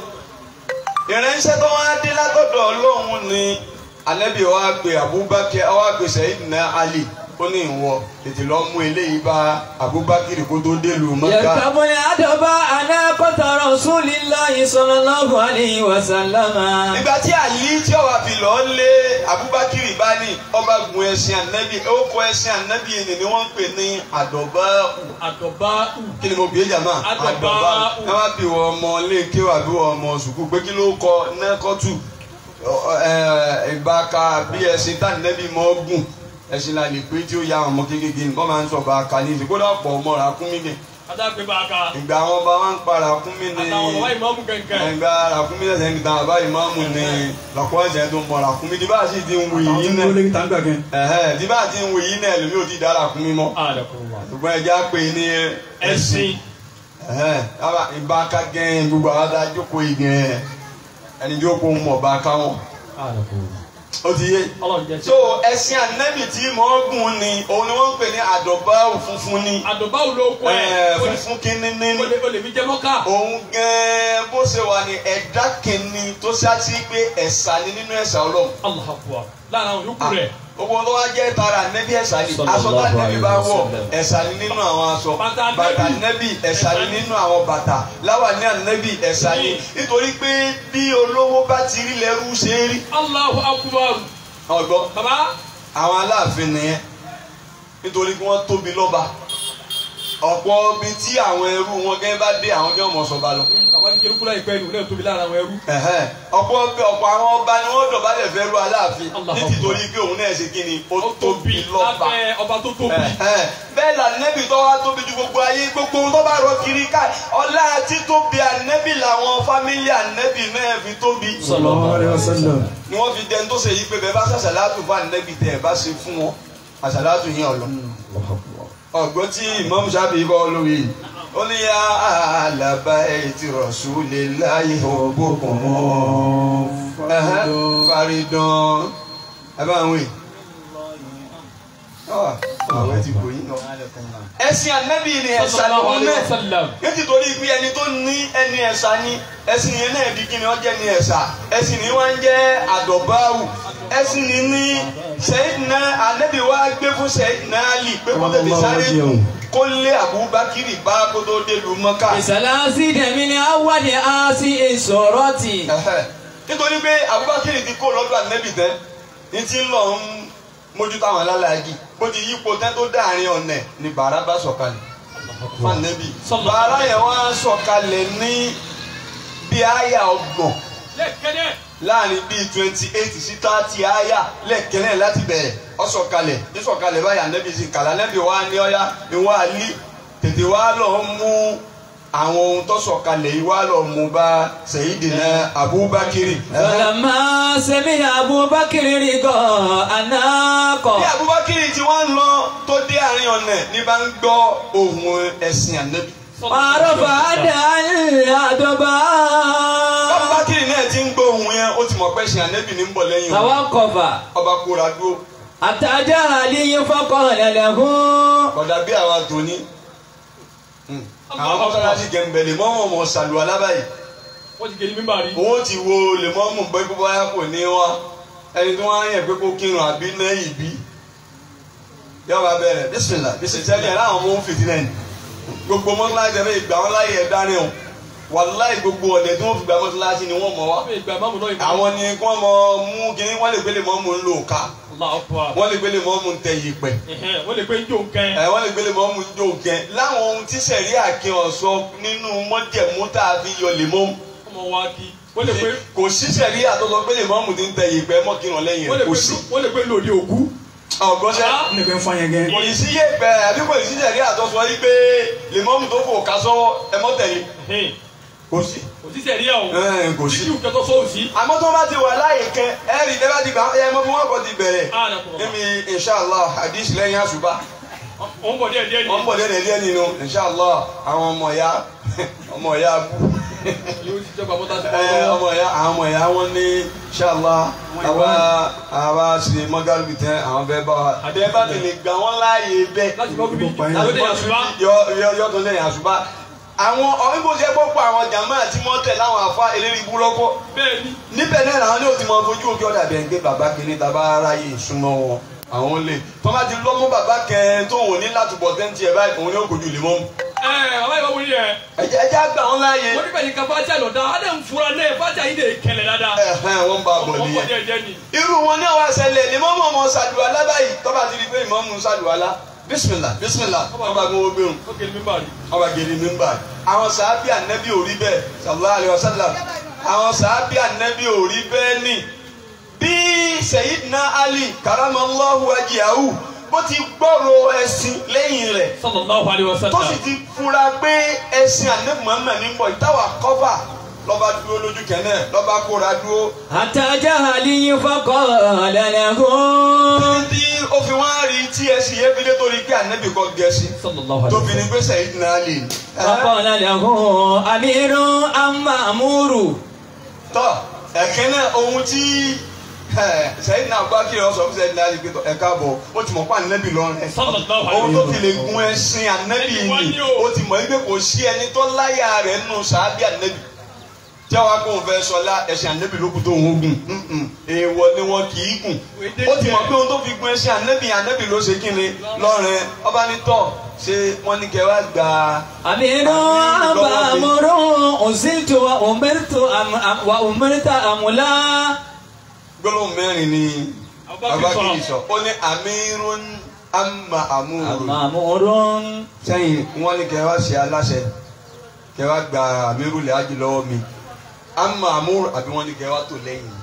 ìránṣẹ́ tó wá dé látọ̀dọ̀ ọlọ́run ni anabi wa pe abubakar wa pe sayidina ali ó ní ìwọ tètè lọ mú eléyìí bá abubakar kó tó délùú mọ́ká. يركب العضباء ناقة رسول الله صلى الله عليه وسلم ìgbà tí àlí tí ọba fi lọ lé abubakar bá ní ọba gun ẹṣin anabi ó kọ ẹṣin anabi ni ni wọ́n ń pè ní àdọ̀báàkù àdọ̀bá kí ni mo bí jàmá Àdọ̀bá. ẹ má bí wọ ọmọ léèké wà bí wọ ọmọ sùkúù pé kí ló kọ nẹ́kọ́tù ìbáka bí ẹṣin tá nẹ́bí mọ́ gùn ẹṣin la lè pé tí ó ya àwọn ọmọ kékeré nǹkan máa ń sọ bàáka ní ìsìnkú dàpọ̀ ọmọ ràkúnmí ni adágbé bá a ka ìgbà àwọn ọba wa ń pa ràkúnmí ni àtàwọn ọmọ ìmọ̀ọ́mù kẹ̀kẹ́. ìgbà ràkúnmí ẹsẹ̀ ń gbà bá ìmáàmù ni lọ́kọ́ ẹsẹ̀ tó ń bọ̀ ràkúnmí tí bá a sì ti ń wù yìí náà ẹ̀hẹ́ tí bá a ti ń wù yìí náà lèmi ò ti dá ràkúnmí mọ́ ṣùgbọ́n ẹja pé ní ẹ̀sìn ẹhẹn yàrá ìbáka gẹ́n gbogbo àwọn tá a jókòó yìí gẹ́n ẹni jókòó ń mọ̀ bá ká wọn. ó ti yé. ọlọ́run jẹ́ so ẹṣin ànábì tí mò ń gùn ni òun ni wọ́n ń pè ní àdọ̀bá funfun ni àdọ̀bá ò ló kọ ẹ̀ Ẹ̀, funfun kínní ní o lè o lè fi jẹ́ mọ́ká. òun gẹ́n bó ṣe wà ní ẹ̀dá kìíní tó ṣáàtì pé ẹ̀sà ni nínú ẹ̀sà ọlọ́run. Allahu Akbar lára àwọn yòókù rẹ̀ gbogbo tó wá jẹ́ tara nẹ́bí ẹ̀sà ni aṣọ tá nẹ́bí bá wọ̀ ẹ̀sà ni nínú àwọn aṣọ Bàtà bàtà nẹ́bí. nẹ́bí ẹ̀sà ni nínú àwọn bàtà láwàní ànẹ́bí ẹ̀sà ni nítorí pé bí olówó bá ti rí lẹ́rú ṣe é rí Allahu Akbar ọgbọ́n baba àwọn aláàfin nìyẹn nítorí pé wọ́n tóbi lọ́ba ọ̀pọ̀ ibi tí àwọn ẹrú wọn gẹ́gẹ́ bá dé àwọn gẹ́gẹ́ mọ̀ sọ́ba lọ. bàbá ní kerúkú láì pẹ́ ní òun náà tóbi lára àwọn ẹrú. Ẹ̀hẹ́n. ọ̀pọ̀ ọ̀pọ̀ àwọn ọba ni wọ́n dọ̀bálẹ̀ fẹ́ ru aláàfin Allah nítorí pé òun náà ṣe kí ni ó ó tóbi lọ́ba. lábẹ́ ọba tó tóbi. Ẹ̀hẹ́n. bẹ́ẹ̀ la nẹ́bì tó wá tóbi ju gbogbo ayé gbogbo ohun tó bá rọ kiri ká ọlá títóbi ànẹ́bì làwọn fámílì ànẹ́bì náà fi tóbi. ni wọ́n fi dẹni tó ṣe yí pé bẹ́ẹ̀ bá ṣàṣàlátù fún ànẹ́bì tẹ̀ ẹ̀ bá ṣe fún wọn àṣàlátù yẹn ọ̀lọ́. ọgbọ́n tí Imam Shafi kọ́ lórí ó ní yá àlàbà ètí Rasulillahi ògbókùn mọ́ faridán abáwọn èèyàn àwọn ti kò yín lọ. ẹ̀sìn ànábì ni ẹ̀sà sallallahu lòun alayhi wa náà sallam. nítorí pé ẹni tó ní ẹni ẹ̀sà ni ẹ̀sìn yẹn náà di kíni ọjẹ́ ni ẹ̀sà ẹ̀sìn ni wọ́n ń jẹ́ àdọ̀báwù ẹ̀sìn ni ní sẹ́yìnà ànábì wa gbé fún sẹ́yìnà àlì pé kó tètè sáré kó lé àbúbákírì bá kó tó dé lu mọ́ká. ìsàlásí dẹ̀mí ni awádìí á sí ìṣòro tì. Ẹ̀hẹ́. nítorí pé àbúbákírì ti kó lọ́dọ̀ ànábì tán ní ti ń lọ ń mójútó àwọn alálàájì bó ti yípo tán tó dáàrin ọ̀nà ni bàrà bá sọ̀kalẹ̀ fanabi Sallallahu bàrà yẹn wá sọ̀kalẹ̀ ní bí àyà ọgbọ̀n lẹ́kẹ̀dẹ̀. láàrin bíi twenty eight sí thirty àyà lẹ́kẹ̀lẹ́ láti bẹ̀rẹ̀ ó sọ̀kalẹ̀ ní sọ̀kalẹ̀ báyà nẹ́bí sì kàlà nẹ́bí wa ní ọ̀yá ni wọ́n á lí tètè wá lọ mú àwọn ohun tó sọ̀kalẹ̀ yìí wá lọ mú bá Sayyidina Abubakiri. Fọlọ́mọ sẹ́mi Abubakar rí gan anákọ̀. bí Abubakiri tí wọ́n ń lọ tó dé àárín ọ̀nà ní bá ń gbọ́ ohun ẹ̀sìn ànẹ́bí. Àròfà àdá àdọ́bà. Abubakiri náà ti ń gbọ́ ohun yẹn ó ti mọ̀ pé ẹ̀sìn ànẹ́bí ní ń bọ̀ lẹ́yìn òun. Tàwọn kọfà. ọba kóra dúró Àtàjà àlíyé fọ́kọ̀ lẹ̀lẹ̀kún. kódà bí àwa tòní. àwọn mọ́sálásí gẹ̀ǹbẹ̀ lè mọ́ wọn mọ̀ ṣàlùwà lábàáyé. wọ́n ti gèlè mímbà rí. owó ti wo lè mọ́ mú pé kó báyà kò ní wá ẹni tí wọ́n á yẹ pé kó kírun àbí náà ìbí. yọba bẹ̀rẹ̀ bísímìlà bísímìlà tẹ́lẹ̀ láwọn ọmọ òun fìdí náà ni. gbogbo mọ́sálásí ẹ̀fẹ̀ ìgbà wọn láyé ẹ̀ dání o wàláì gbogbo ọ̀dẹ̀ tí wọ́n fi gba mọ́sálásí ni wọ́n mọ̀ wá. wọ́n fi ìgbà máàmù náà ìmọ̀. àwọn ni kí wọ́n mọ mú kínní wọ́n lè gbélé mọ́ mú ń lò ká Allahu Akbar. wọ́n lè gbélé mọ́ mú ń tẹ yìpẹ̀ Ẹ̀hẹ́n, wọ́n lè gbé ń jó nǹkan. ẹ wọ́n lè gbélé mọ́ mú ń jó gẹ́ láwọn ohun tí sẹ̀rí àkín ọ̀sọ́ nínú mọ́jẹ̀mú tá a fi yọ lè mọ́ ọmọ wa kí. wọ́n lè gbé kò sí sẹ̀rí àtọ́sọ gbélé mọ́ mú ti ń tẹ yìpẹ̀ mọ́ kírun lẹ́yìn wọ́n lè rẹ̀ kò gbé sí. wọ́n lè gbé lòdì òkú. ọ̀gbọ́nsẹ̀ Ah. nìkan fún yẹn gẹ́. kò ní sí yìpẹ̀ àbí kò ní sí sẹ̀rí àtọ́sọ yìí pé lè mọ́ mú tó fò ká sọ́wọ́ ẹ mọ́ tẹ̀lé Ẹ̀hẹ́n, kò sí. kò sí sẹ̀ríà o. Ẹ̀, kò sí. títí kẹtọ́ sọ́ọ̀ sí. àmọ́ tó bá ti wà láàyè kẹ ẹ rí tẹ́ bá ti gbà ẹ mọ́ fún wọn kò ti bẹ̀rẹ̀ Ah, d'accord. níbi inshallah hadith lẹ́yìn àṣùbà. wọ́n bọ̀ díẹ̀ díẹ̀ ni. wọ́n bọ̀ lẹ́nu ẹ̀díẹ̀ nínú inshallah àwọn ọmọ ya ọmọ ya bú yóò ti jọba mọ́tà sí ẹ ọmọ ya àwọn ọmọ ya wọn ní inshallah àwa àwa ṣe mọ́gàlùbí tẹ́ àwọn bẹ́ẹ̀ bá wa àbẹ́ bá tẹ̀lé gbà wọ́n láàyè bẹ́ẹ̀ láti kọ́ bíbí Gbogbo ayé. láti dé àṣùbá. yọ yọ yọ tó lẹ́yìn àṣùbà àwọn ọ̀hún bó ṣe gbọ́ pọ̀ àwọn jàmáà àti mọ́tẹ̀ láwọn àfa eléré ibú lọ́kọ́ bẹ́ẹ̀ ni. níbẹ̀ náà làwọn ní òtí mọ fojú òkè ọ̀dà bẹ́ẹ̀ ń gbé bàbá kiri tàbá aráyè súnmọ́ wọn àwọn lè tọ́ba ti lọ́mú bàbá kẹ́ẹ́ tó wò ní látùbọ̀ tẹ́ǹtì ẹ̀ báyìí òun ní òkòjú lè mọ́ mu. ẹ ọba ìwà wọlé yẹ. ẹjẹ ẹjẹ àgbà wọn láàyè. wọ́n níbẹ̀ yìí ka fájà lọ dáa adé ń fura náà fájà yìí de kẹlẹ̀ dáadáa. ẹhẹn wọn bá bọ̀ wọ́n bọ̀ nìyẹn. díẹ̀ díẹ̀ ni. irú wọn ní àwọn àṣẹlẹ̀ ni mọ́mọ́ ọmọ ṣàdùwàlá báyìí tọ́ba ti di pé ìmọ̀ọ́mù ṣàdùwàlá bísímìlà bísímìlà ọba gbowó gbẹrun ó gèlè mímbà rí. ọba gèrè mímbà àwọn sàábì ànẹ́bí ò rí bẹ́ẹ̀ sallallahu alaihi wasallam àwọn sàábì ànẹ́bí ò rí bẹ́ẹ̀ ni bí Sayyidina Ali karamallahu wajhahu bó ti gbọ́rọ̀ ẹ̀sìn lẹ́yìn rẹ̀ sallallahu alaihi tó wasallam. sì ti fura pé ẹ̀sìn ànẹ́bí Muhammad ní bọ̀ ìtawà kọ́fà lọ́ba dúró lójú kẹ́nẹ́ lọ́ba kóra dúró Àtàjà àlíyé fọ́kọ̀ lẹ̀lẹ̀kún. tí ó fi wá rí tí ẹ̀sìn yẹn fi lé torí pé ànẹ́bí kọ́ gẹ̀ẹ́sì sallallahu tó fi ní pé Sayyidina Ali Fọ́kọ̀ lẹ̀lẹ̀kún. Àmírù Amáàmúrù. tọ́ ẹ̀kẹ́ náà ohun tí sẹ́yìn náà bá kí ọ sọ fún sẹ́yìn náà yìí pé tọ́, ẹ káàbọ̀ ó ti mọ̀ pé ànẹ́bí lọ́rùn ẹ̀ sallallahu alaihi ohun tó fi lè gun ẹṣin ànẹ́bí Ẹni wá ni ní o. ó ti mọ̀ wípé kò sí ẹni tó láyà rẹ̀ nù sàábì ànẹ́bí tí wàá kó fẹ́ sọlá ẹṣin ànẹ́bí ló kù tó ń gùn Mm-mm. èèwọ̀ ni wọn kì í gùn ó ti mọ̀ pé ohun tó fi gun ẹṣin ànẹ́bí ànẹ́bí ló ṣe kí ni lọ́rùn ọba ní tọ́ ṣé wọ́n ní kẹ́ wá gbà á Àmírù Amáàmúrù. Òsìtò wa òmìnirítò wa òmìnirítà àmúlá. gbólóhùn mẹ́rin ni Abubakar abakiri sọ. sọ ó ní amirun amma amuru Àmàmúrù. sẹ́yìn wọ́n ní kẹ́ wá ṣe aláṣẹ kẹ́ wá gba amiru lè ájì lọ́wọ́ mi amma amuru àbí wọ́n ní kẹ́ wá tó lẹ́yìn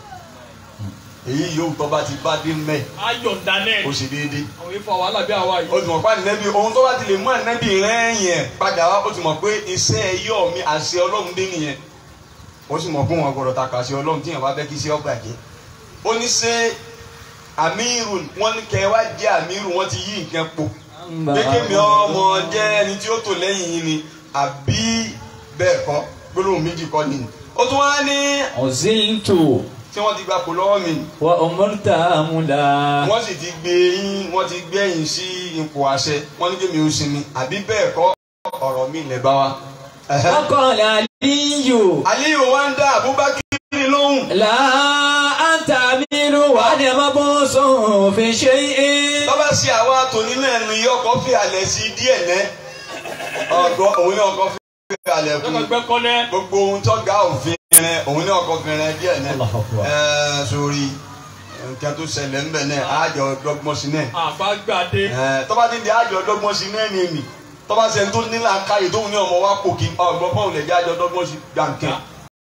èyí yóò tọ́ bá ti bá dé mẹ́ ayọ̀ ndanẹ́. ó ṣe déédéé àwọn ifọ̀ wàhálà bí àwa ó yìí. ti mọ̀ pé ànẹ́bí ohun tó bá ti lè mú ànẹ́bí rẹ́yìn ẹ̀ padà wá ó ti mọ̀ pé iṣẹ́ ẹyọ mi àṣẹ ọlọ́run dé nìyẹn ó sì mọ̀ pé wọn gbọ́dọ̀ ta kà sí ọlọ́run tíyẹn bá fẹ́ kí iṣẹ́ ọgbà jẹ́ ó ní ṣe amiru wọn ní kẹ́ wá jẹ́ amiru wọn ti yí nǹkan po kékeré mi ọmọ jẹ́ ẹni tí ó tò lẹ́yìn yìí ni àbí bẹ́ẹ̀ kọ́ gbólóhùn méjì kọ́ ni ó tún wá ní ọ̀zíntò tí wọ́n ti gba kò lọ́wọ́ mi wa ọmọlúta múlá. wọ́n sì ti gbé yín wọ́n ti gbé yín sí ipò àṣẹ wọ́n ní kémi ó sinmi àbí bẹ́ẹ̀ kọ́ ọ̀rọ̀ mi lẹ̀ bá wa. Ẹ̀hẹ́. ọkọ̀ọ̀lẹ̀ àlíyò Aliyu wa ń dá Abubakar lóhùn. là á ta mírù wà ní ẹ̀mọ́ sọ̀rọ̀ fi ṣe é. lọ́ba sí àwa tòní náà ni ọkọ̀ fi àlẹ́ sí díẹ̀ nẹ́ ọgbọ́n òun ní ọkọ̀ fi àlẹ́ kú lọ́kọ̀ gbẹ́ kọ́lẹ́. gbogbo ohun tó ga òfin rẹ òun ní ọkọ̀ fi rẹ díẹ̀ nẹ́ Allahu Akbar. ẹ̀ẹ́ sórí nǹkan tó ṣẹlẹ̀ ńbẹ̀ náà àjọ dọ́gbọ́n sí náà àbágbàdé. ẹ̀ẹ́ tọ́ba ti di àjọ dọ́gbọ́n sí náà ni èmi tọ́ba ṣe tó nílà káyè tóun ní ọmọ wa kò kí ọgbọ́n fáwọn lè jẹ́ àjọ dọ́gbọ́n sí gbàǹkẹ́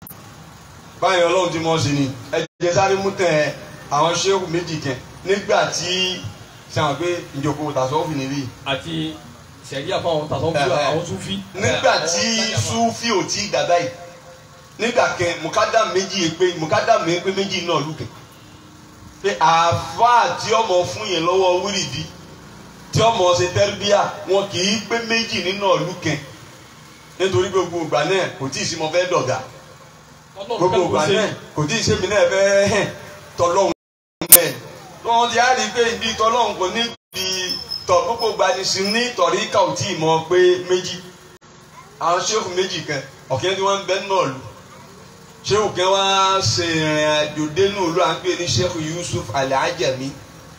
báyìí ọlọ́run ti mọ̀ sí ni ẹ jẹ́ sáré mú tẹ̀ àwọn ṣéwù méjì kẹ nígbà tí sẹ́wọ̀n pé ìjókòó tàṣọ́ọ̀fù níbí àti sẹ̀ríà fún àwọn tàṣọ́ fún àwọn súnfí. nígbà tí súfì ò tí dàda yìí nígbà kẹ mùkádà méjì pé mùkádà mi pé méjì náà lùkẹ pé àáfàá tí ọmọ fún yẹn lọ́wọ́ wíìrìdì tí ọmọ ṣe tẹ́rìbíà wọn kì í pé méjì nínú ọ̀lùkẹ nítorí gbogbo ìgbà náà kò tí ì sí mo fẹ́ dọ̀gà gbogbo ìgbà náà kò tí ì ṣe mi náà fẹ́ hẹ̀ tọ́lọ́hún náà wọ́n ti á rí i pé ibi tọ́lọ́hún kò ní ibi tọ̀ gbogbo ìgbà ní sí ní tọ̀rí ká ò tí ì mọ̀ pé méjì àwọn ṣéèkù méjì kan ọ̀kẹ́ tí wọ́n ń bẹ́ náà lù ṣéèkù kan wá ṣe ìrìn àjò dénú ìlú à ń pè ní ṣéèkù Yusuf Al-Ajami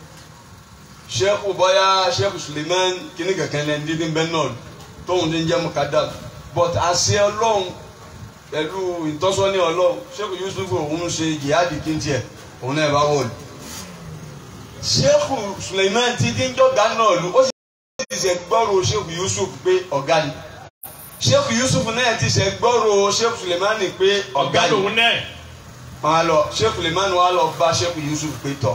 ṣéèkù bọ́yá ṣéèkù Suleiman kíní kankan lẹ́ni dídí ń bẹ́ náà lù tóun ti ń jẹ́ mukadam but àṣẹ ọlọ́run pẹ̀lú ìtọ́sọ́ní ọlọ́run sheikh yusuf òun ṣe jihadi kíntì ẹ̀ òun náà bá wọ̀lú. sheikh suleiman ti dín jọ́gá náà lu ó sì ti ṣe gbọ́rọ̀ sheikh yusuf pé ọ̀gá ni. sheikh yusuf náà ti ṣe gbọ́rọ̀ sheikh suleiman pé ọ̀gá ọ̀gá ni. lòun náà. wọn á lọ sheikh suleiman wà lọ bá sheikh yusuf pé tọ̀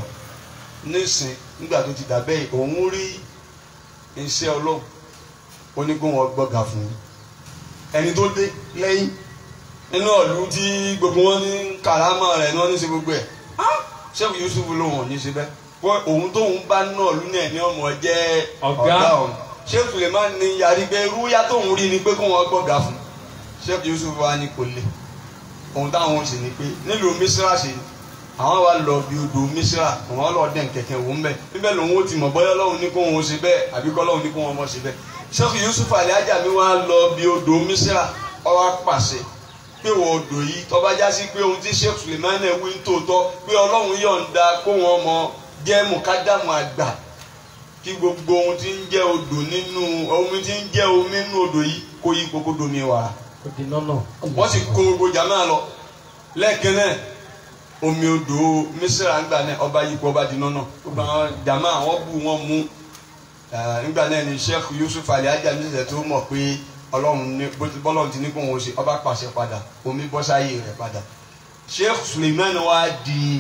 nísìn nígbà tó ti dàbẹ́ yìí òun rí iṣẹ́ ọlọ́run ó ní kó wọn gbọ́gà fún un ẹni tó dé lẹ́yìn nínú ọ̀lú tí gbogbo wọn ní karama rẹ̀ ní wọ́n ní ṣe gbogbo ẹ̀ ṣéèkù Yusuf lòun ò ní ṣe bẹ́ẹ̀ wọ́n òun tóun bá náà lú náà ní ọmọ jẹ́ Ọ̀gá. ọ̀gá òun ṣéèkù lè má ní yarí pé rúyà tóun rí ni pé kó wọn gbọ́gà fún ṣéèkù Yusuf wa ní kò lè ohun táwọn ṣe ni pé nílùú Mísírà ṣe ni àwọn wa lọ bí odò Mísírà àwọn lọ dẹ̀ kẹ̀kẹ́ wò ń bẹ̀ níbẹ̀ lòun ó ti mọ̀ bọ́yọ́ lọ́hùn ní kó wọn ṣe bẹ́ẹ̀ àbí kọ́ lọ́hùn ní kó wọn mọ̀ ṣe bẹ́ẹ̀ ṣéèkù Yusuf Al-Ajami wa lọ bí odò Mísírà ó wá pàṣẹ pé wọ́n odò yìí tó bá já sí pé ohun tí sheikh suleiman wí ń tòótọ́ pé ọlọ́run yọ̀ǹda kó wọn mọ jẹ́ mùkádàmù àgbà kí gbogbo ohun tí ń jẹ́ odò nínú ohun tí ń jẹ́ omi nínú odò yìí kó yí kókó domi wàrà kò di nọ́nà. wọ́n sì kó gbogbo jàmáà lọ lẹ́ẹ̀kan náà omi odò mísírà ńgbà náà ọba yípo ọba di nọ́nà gbogbo àwọn jàmáà wọ́n bù wọ́n mú Eh, ńgbà náà ni sheikh yusuf Al-Ajami ṣẹ̀ṣẹ̀ tó mọ̀ pé ọlọ́run ní bó ti bọ́lọ́run ti ní kó wọn ṣe ọba pàṣẹ padà omi bọ́ sáyé rẹ̀ padà sheikh suleiman wa di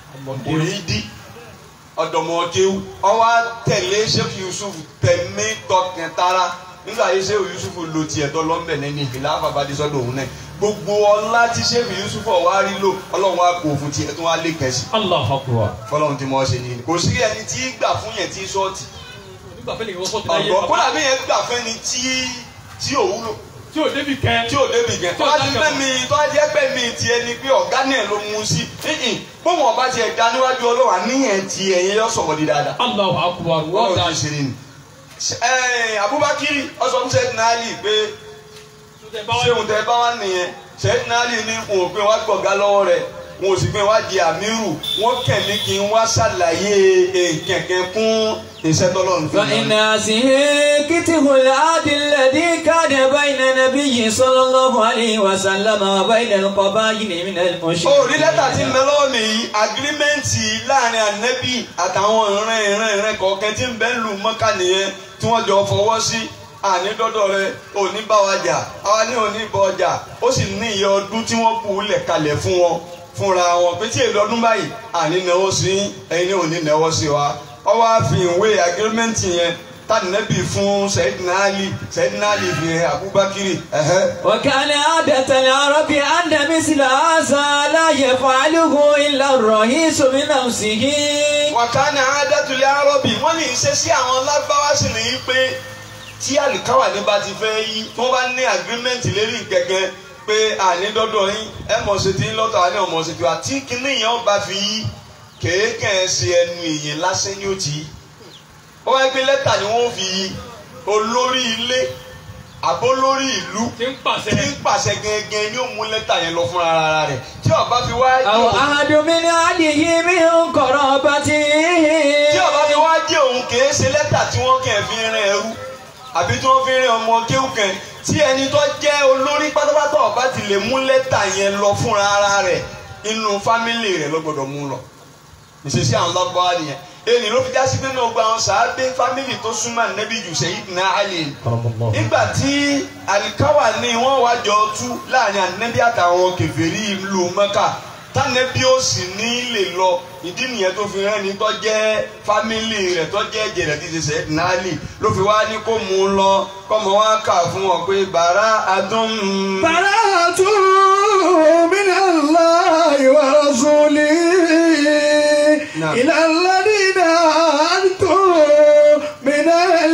òyìndí ọ̀dọ̀mọ̀kéwu ọwọ́ tẹ̀lé sheikh yusuf tẹ̀mí tọkàntara nígbà yìí sheikh yusuf lo tiẹ̀ tọ́ lọ́mbẹ̀ lẹ́ni ìfìlà àbàbàdé sọ́dọ̀ òun náà gbogbo ọlá tí sheikh yusuf wá rí lò ọlọ́run wa kò fún tiẹ̀ tó wá lé kẹ́sì Allahu Akbar. fọlọ́run ti mọ̀ ọ́ ṣe nìyí kò sí ẹni tí gbà fún yẹn tí sọ́ọ̀tì nígbà fẹ́lẹ̀ ìwọ́n sọ́ọ̀tì láyé ọ̀gbọ́n kódà bí yẹn gbà fẹ́ni tí tí ò wúlò tí ò débi kẹ́. tí ò débi gẹ̀ tó bá ti fẹ́ mi tó bá jẹ́ pẹ́ mi tiẹ̀ ni pé ọ̀gá náà ló mú un sí hìhìn bóun ọba tiẹ̀ da níwájú ọlọ́wà níyẹn tiẹ̀ yẹn yọ sọ̀rọ̀ di dáadáa Allahu Akbar. wọ́n wọ́n da ti ṣe ni. Ẹ, Abubakar ọsàn sẹ́yìn náà lì pé ṣéun tẹ bá wà nìyẹn sẹ́yìn náà lì ní òun pé wá gbọ̀gá lọ́wọ́ rẹ̀ wọn ò sì pé wá di àmírù wọn kẹ̀lé kí n wá ṣàlàyé kẹ̀kẹ́ fún ìṣẹ́tọ́lọ́run fún mi. فإن هذه كتب العهد الذي كان بين النبي صلى الله عليه وسلم وبين القبائل من المشركين ó rí lẹ́tà tí ń bẹ lọ́wọ́ mi yìí agirimẹ́ǹtì láàrin ànẹ́bí àtàwọn ìran ìran ìran kọ̀ọ̀kan tí ń bẹ ń lu mọ́kà nìyẹn tí wọ́n jọ fọwọ́ sí àní dọ́dọ̀ rẹ òní bá wa jà àwa ní òní bọ ọjà ó sì ní iye ọdún tí wọ́n kú lẹ̀ kalẹ̀ fún wọn fúnra wọn pé tí èlò ọdún báyìí àní náwó sí ẹ̀yin ní òní náwó sí wa ọ wá fi ìwé agirimẹ́ǹtì yẹn tànẹ́bì fún Sayyidina Ali Sayyidina Ali fi hàn Abubakar ẹ̀hẹ́ وكان عادة العرب أن مثل هذا لا يفعله إلا الرئيس بنفسه wàkánì àádẹ́tulẹ̀ arọ́bì wọ́n ní ṣe sí àwọn lágbáwá sì ní í pé tí àlìkáwà ní bá ti fẹ́ yí tí wọ́n bá ní agreement lérí gẹ́gẹ́ pé àní dọ́dọ̀ yín ẹ mọ̀ ṣe ti ń lọ́tọ̀ àní ọmọ ṣe ti wá tí kinní yẹn bá fi yí kéékèé ṣe ẹnu èèyàn lásán ní òtí wọ́n wáyé pé lẹ́tà ni wọ́n fi yí olórí ilé àbólórí ìlú tí ń pàṣẹ. tí ń pàṣẹ gẹ́gẹ́ ni ó mú lẹ́tà yẹn lọ fúnra ara rẹ̀ tí ó bá fi wá أو أحد من أهله من قرابته tí ọba fi wá jẹ́ òun kìí ṣe lẹ́tà tí wọ́n kàn fi rìn ẹrú àbí tí wọ́n fi rìn ọmọ kéwù kan tí ẹni tó jẹ́ olórí pátápátá ọba ti lè mú lẹ́tà yẹn lọ fúnra ara rẹ̀ inú fámìlì rẹ̀ ló gbọ́dọ̀ mú lọ ìṣesí àwọn lọ́gbọ́n nìyẹn èyí ló fi já sí pé náà gba àwọn sàábé fámìlì tó súnmọ́ nẹ́bí jù Sayyidina Ali nígbà tí àlìkáwà ní wọ́n wá jọ tú láàrin ànẹ́bí àtàwọn kèfèrí ìlú Mẹ́kà tánẹ́bí ó sì ní lè lọ ìdí nìyẹn tó fi rán ni tó jẹ́ fámìlì rẹ̀ tó jẹ́ ẹ̀jẹ̀ rẹ̀ ti ṣe Sayyidina Ali ló fi wá ní kó mú un lọ kọ́mọ wá kà fún wọn pé bàrà adùn. براءة من الله ورسوله نعم. إلى الذين أنتم من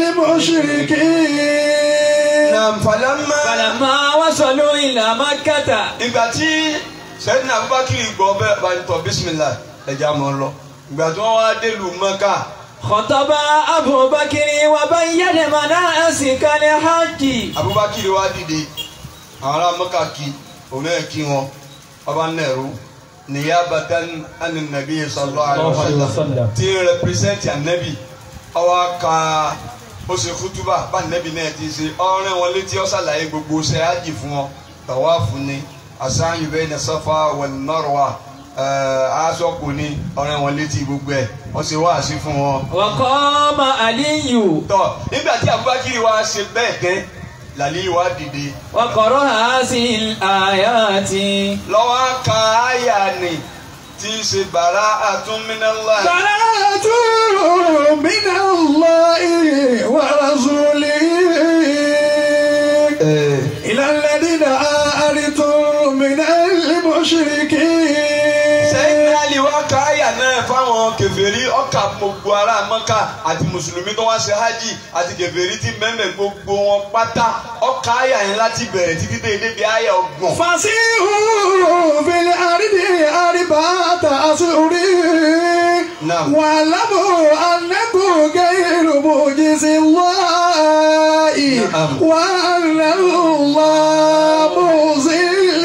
المشركين Nam falamma. فلما وصلوا إلى مكة ìgbà tí sẹ́yìn abubakar gbọ́ bẹ́ẹ̀ bá ń tọ́ bísímìlá ẹja mọ́ lọ ìgbà tí wọ́n wá délùú mọ́kà خطب أبو بكر وبين مناسك الحج abubakar wá dìde àwọn ará mọ́kà kí òun náà kí wọn ọba nẹ́rú niyabatan ani nabi sallallahu alaihi wasallam tí ń rẹpírẹsẹ̀ntì anabi ọwọ́ ka ó ṣe kútúbà bá anabi náà ti ṣe ọ̀rẹ́ wọn létí ó ṣàlàyé gbogbo ṣe ájì fún wọn tàwáàfù ni asáyù bẹ́ẹ̀ ní Safa wal Marwa aṣọ́kù ni ọ̀rẹ́ wọn létí gbogbo ẹ̀ wọ́n ṣe wáàsí fún wọn وقام علي tọ nígbà tí abubakar wa ṣe bẹ́ẹ̀ gẹ́ làlí wa dìde وقرأ هذه الآيات lọ́wọ́ ka àyà ni tí ń ṣe bàrà àtúnmínàlá براءة من الله ورسوله إلى الذين آرتم من المشركين sẹ́yìn àlì wa ka àyà náà fáwọn kèfèrí ọkà gbogbo ará mọ́kà àti mùsùlùmí tó wá ṣe hajj àti kèfèrí tí mẹ́mẹ́ gbogbo wọn pátá ọkà àyà yẹn láti bẹ̀rẹ̀ títí dé débi àyà ọgbọ̀n. فسيحوا في الأرض أربعة أشهر نعم. واعلموا أنكم غير معجز الله نعم. وأن الله مخزي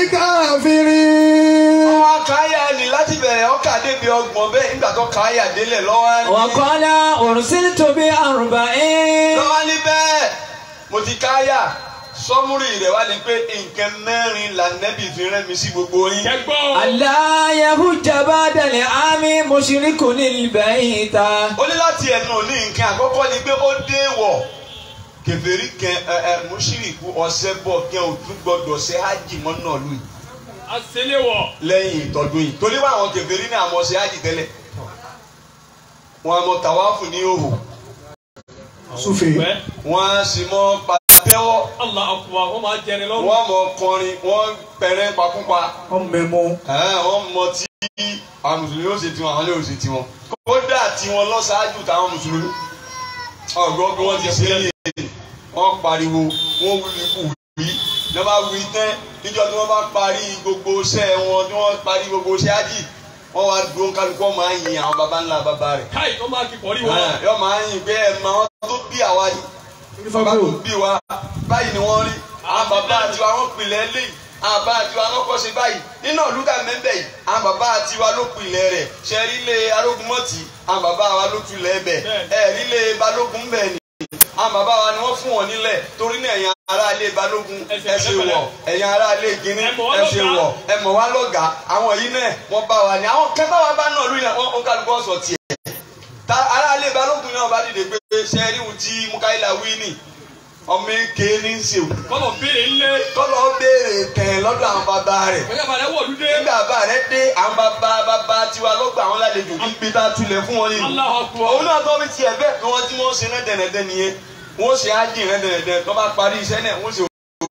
الكافرين àwọn akáyà ni láti bẹ̀rẹ̀ ọkà débi ọgbọ̀n bẹ́ẹ̀ nígbà tó káyà délẹ̀ lọ́wọ́ ní. وقال أرسلت بأربعين lọ́wọ́ ní bẹ́ẹ̀ mo ti káyà sọ́múrì rẹ̀ wá ní pé nǹkan mẹ́rin lànẹ́bì fi rẹ́ mi sí gbogbo yín. kẹgbọ́. ألا يهج بعد العام مشرك البيت ó ní láti ẹnu ní nǹkan àkọ́kọ́ ni pé ó dé wọ̀ kèfèrí kan ẹ ẹ mùṣírìkù ọ̀sẹ̀ bọ̀ kí ẹ ò tún gbọdọ̀ ṣe hajj mọ́ náà lù yìí àṣẹléwọ̀. lẹ́yìn ìtọ́dún yìí torí wọ́n àwọn kèfèrí ní àmọ́ ṣe hajj tẹ́lẹ̀ wọn àmọ́ tàwáfù ní òhò Sufi. Bẹ́ẹ̀ wọn sì mọ́ pàtẹ́wọ́ Allah akbar wọ́n máa jẹni lọ́rùn. wọ́n mọ̀ kọrin wọ́n pẹ̀rẹ́ pakúpa. ọmọọmọ Ẹ̀, wọ́n mọ tí àwọn mùsùlùmí ó ṣe tiwọn àwọn ilé ò ṣe tiwọn. kódà tiwọn lọ ṣáájú táwọn mùsùlùmí. ọgbọ́n bí wọ́n ti ṣe é yé wọ́n pariwo wọ́n wuli kù wí ní wọ́n bá wí tán níjọ́ tí wọ́n bá parí gbogbo iṣẹ́ wọn tí wọ́n parí gbogbo iṣẹ́ ájì wọ́n wá dúró kálukú ọmọ àyìn àwọn baba ńlá baba rẹ̀. káì tó máa kí pọ̀rí wọn. Ẹ̀, yọ máa yìn pé ẹ̀ máa wọ́n tó bí àwa yìí bàbá tó bí wa báyìí ni wọ́n rí àwọn bàbá àti wa wọ́n pilẹ̀ lé àwọn bàbá àti wa wọ́n kọ́ ṣe báyìí nínú olùkà mẹ́bẹ̀ yìí àwọn bàbá àti wa ló pilẹ̀ rẹ̀ ṣẹ́rí lé arógunmọ́tì àwọn bàbá wa ló tulẹ̀ bẹ̀ ẹ̀rí lé balógun bẹ̀ ni àwọn bàbá wa ni wọ́n fún wọn nílẹ̀ torí ní ẹ̀yin ará ilé balógun ẹ ṣe wọ̀ ẹ̀yin ará ilé gíní ẹ ṣe wọ̀ ẹ mọ̀ wá lọ́gàá àwọn yìí náà wọ́n bá wa ní àwọn kẹfà wa bá náà lóyún àwọn kálukú ọ̀sọ̀ tiẹ̀ ta aráalé balógun náà bá dìde pé sẹ́ẹ̀rì ohun tí mukaila wí ni ọmọ eke ní í ṣe o kọ́lọ̀ béèrè ńlẹ̀. kọ́lọ́ béèrè tẹ̀ lọ́dọ̀ àwọn bàbá rẹ̀ bóyá bàrẹ̀ wọ̀ lúdé. nígbà bàbá rẹ̀ dé àwọn bàbá bàbá tiwa lọ́gbà àwọn lálejò ní pété tulẹ̀ fún wọn nínú Allahu akbar. òun náà tọ́ fi tiẹ̀ bẹ́ẹ̀ ni wọ́n tí wọ́n ṣe rẹ́dẹ̀rẹ́dẹ́ nìyẹn wọ́n ṣe ájì rẹ́dẹ̀rẹ́dẹ́ tó bá parí iṣẹ́ náà wọ́n ṣe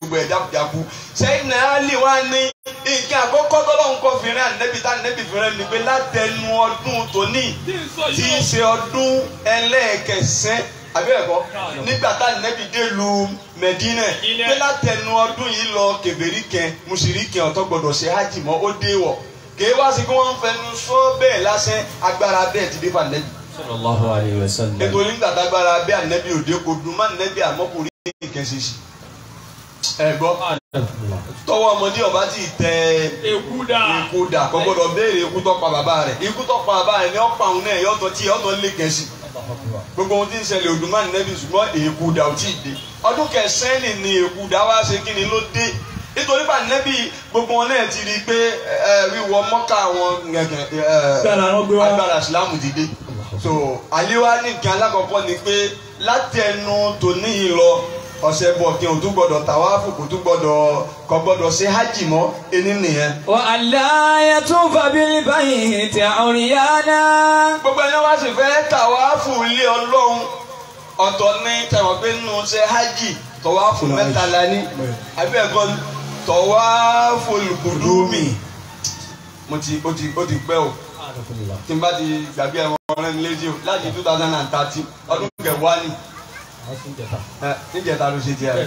gbogbo ẹ̀ dákúdákú sẹ́yìn náà lè wá ní nǹkan àkọ́kọ́ tọ́lọ́hún kọ́ fìrẹ́ ànẹ́bí tá ànẹ́bí fìrẹ́ ni pé látẹnu ọdún tòní tí ń sọ tí í yìí ṣe ọdún ẹlẹ́ẹ̀kẹsẹ́ abẹ́ẹ̀kọ́ nígbà tá ànẹ́bí dé lu Mẹ̀dínà Ilẹ̀. pé látẹnu ọdún yìí lọ kèbèrí kẹ mùsùlùmí kẹ ọ̀tọ́ gbọdọ̀ ṣe hajj mọ́ ó dé wọ̀ kèé wá sí kí wọ́n ń fẹnu sọ bẹ́ẹ̀ lásán agbára bẹ́ẹ̀ ti dé fún ànẹ́bí sallallahu alayhi wa sallam. nítorí nígbà tágbára bẹ́ẹ̀ ànẹ́bí òde kò dùn má ànẹ́bí àmọ́ kò rí nǹkan ṣe sí ẹ gbọ́ tọwọ́ ọmọdé ọba ti tẹ èkú dà ikú dà kò gbọdọ̀ béèrè ikú tó pa bàbá rẹ̀ ikú tó pa bàbá rẹ̀ ni ó pa òun náà yọ̀tọ̀ tí yọ̀tọ̀ lè kẹ́sì gbogbo ohun tí ń ṣẹlẹ̀ òdùnmá nẹ́bí ṣùgbọ́n èkú dà ò tí ì dé ọdún kẹsàn-án ni èkú dà wá ṣe kí ni ló dé nítorí bá nẹ́bí gbogbo wọn náà ti rí i pé ẹ, wíwọ mọ́kà àwọn Gbára wọn gbé wá. agbára ìsìlámù ti dé so àléwá ní nǹkan alákọ̀ọ́kọ́ ni pé látẹnu tòní yìí lọ ọ̀sẹ̀ bọ̀ kí n tún gbọ́dọ̀ tàwáfù kò tún gbọ́dọ̀ kò gbọ́dọ̀ ṣe hajj mọ́ ẹni nìyẹn. wa alla yatufa bil bayti uryana. gbogbo ẹni wá sì fẹ́ tàwáfù ilé ọlọ́run ọ̀tọ̀ ní tẹ̀wọ̀n pé nínú ṣe hajj tọ̀wáfù mẹ́ta la ní àbí ẹ̀kọ́ tọ̀wáfù olùkùdùmí mo ti ó ti ó ti pẹ́ o tí n bá ti gbàgbé ẹ̀wọ̀n ọ̀rẹ́ mi létí o láti two thousand and thirteen ọdún kẹwàá ni ẹ, níjẹta ló ṣe tiẹ̀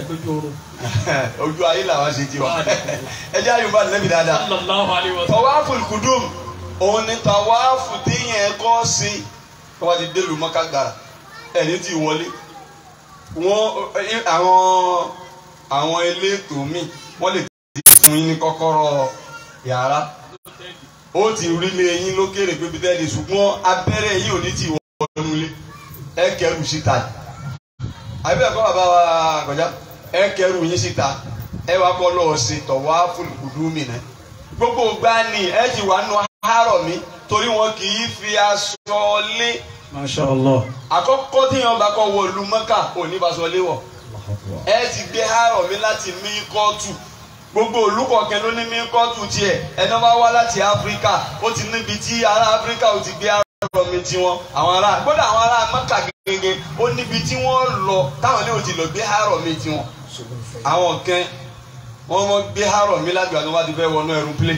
ojú ayé làwọn ṣe tiwa ẹ jẹ́ àyùbá nẹ́bí dáadáa sallallahu alayhi wa sallam. tọwáfù kùdùm òun ni tọwáfù téèyàn kọ́ sí wọ́n ti délùú mọ́ká gbàrà ẹni tí wọlé wọ́n àwọn àwọn elétò míì wọ́n lè fún yín ní kọ́kọ́rọ́ yàrá ó ti rí lé yín lókèrè pé bí tẹ́lẹ̀ ṣùgbọ́n abẹ́rẹ́ yìí ò ní ti wọnú ilé ẹ kẹrù síta àbí ẹ̀kọ́ bàbá wa àgbàjá ẹ kẹrù yín síta ẹ wá kọ́ lọ́ọ́ sí tọ̀wáfù kùdùmí náà gbogbo ìgbà ni ẹ ti wà nù àárọ̀ mi torí wọn kì í fi aṣọ lé Masha Allah. àkọ́kọ́ tí yẹn bá kọ́ wọ ìlú mọ́kà òní bá aṣọ lé wọ̀ ẹ ti gbé àárọ̀ mi láti mí kọ́ọ̀tù gbogbo olùkọ̀kẹ́ ló ní mí kọ́ọ̀tù tiẹ̀ ẹni bá wá láti áfíríkà ó ti níbi tí ará áfíríkà ó ti gbé àárọ̀ mi tiwọn àwọn ará gbọ́dọ̀ àwọn ará mọ́kà gẹ́gẹ́ ó níbi tí wọ́n lọ táwọn ní ó ti lọ gbé àárọ̀ mi tiwọn àwọn kan wọ́n mọ gbé àárọ̀ mi láti gbàdúrà ti fẹ́ wọnú ẹrú plé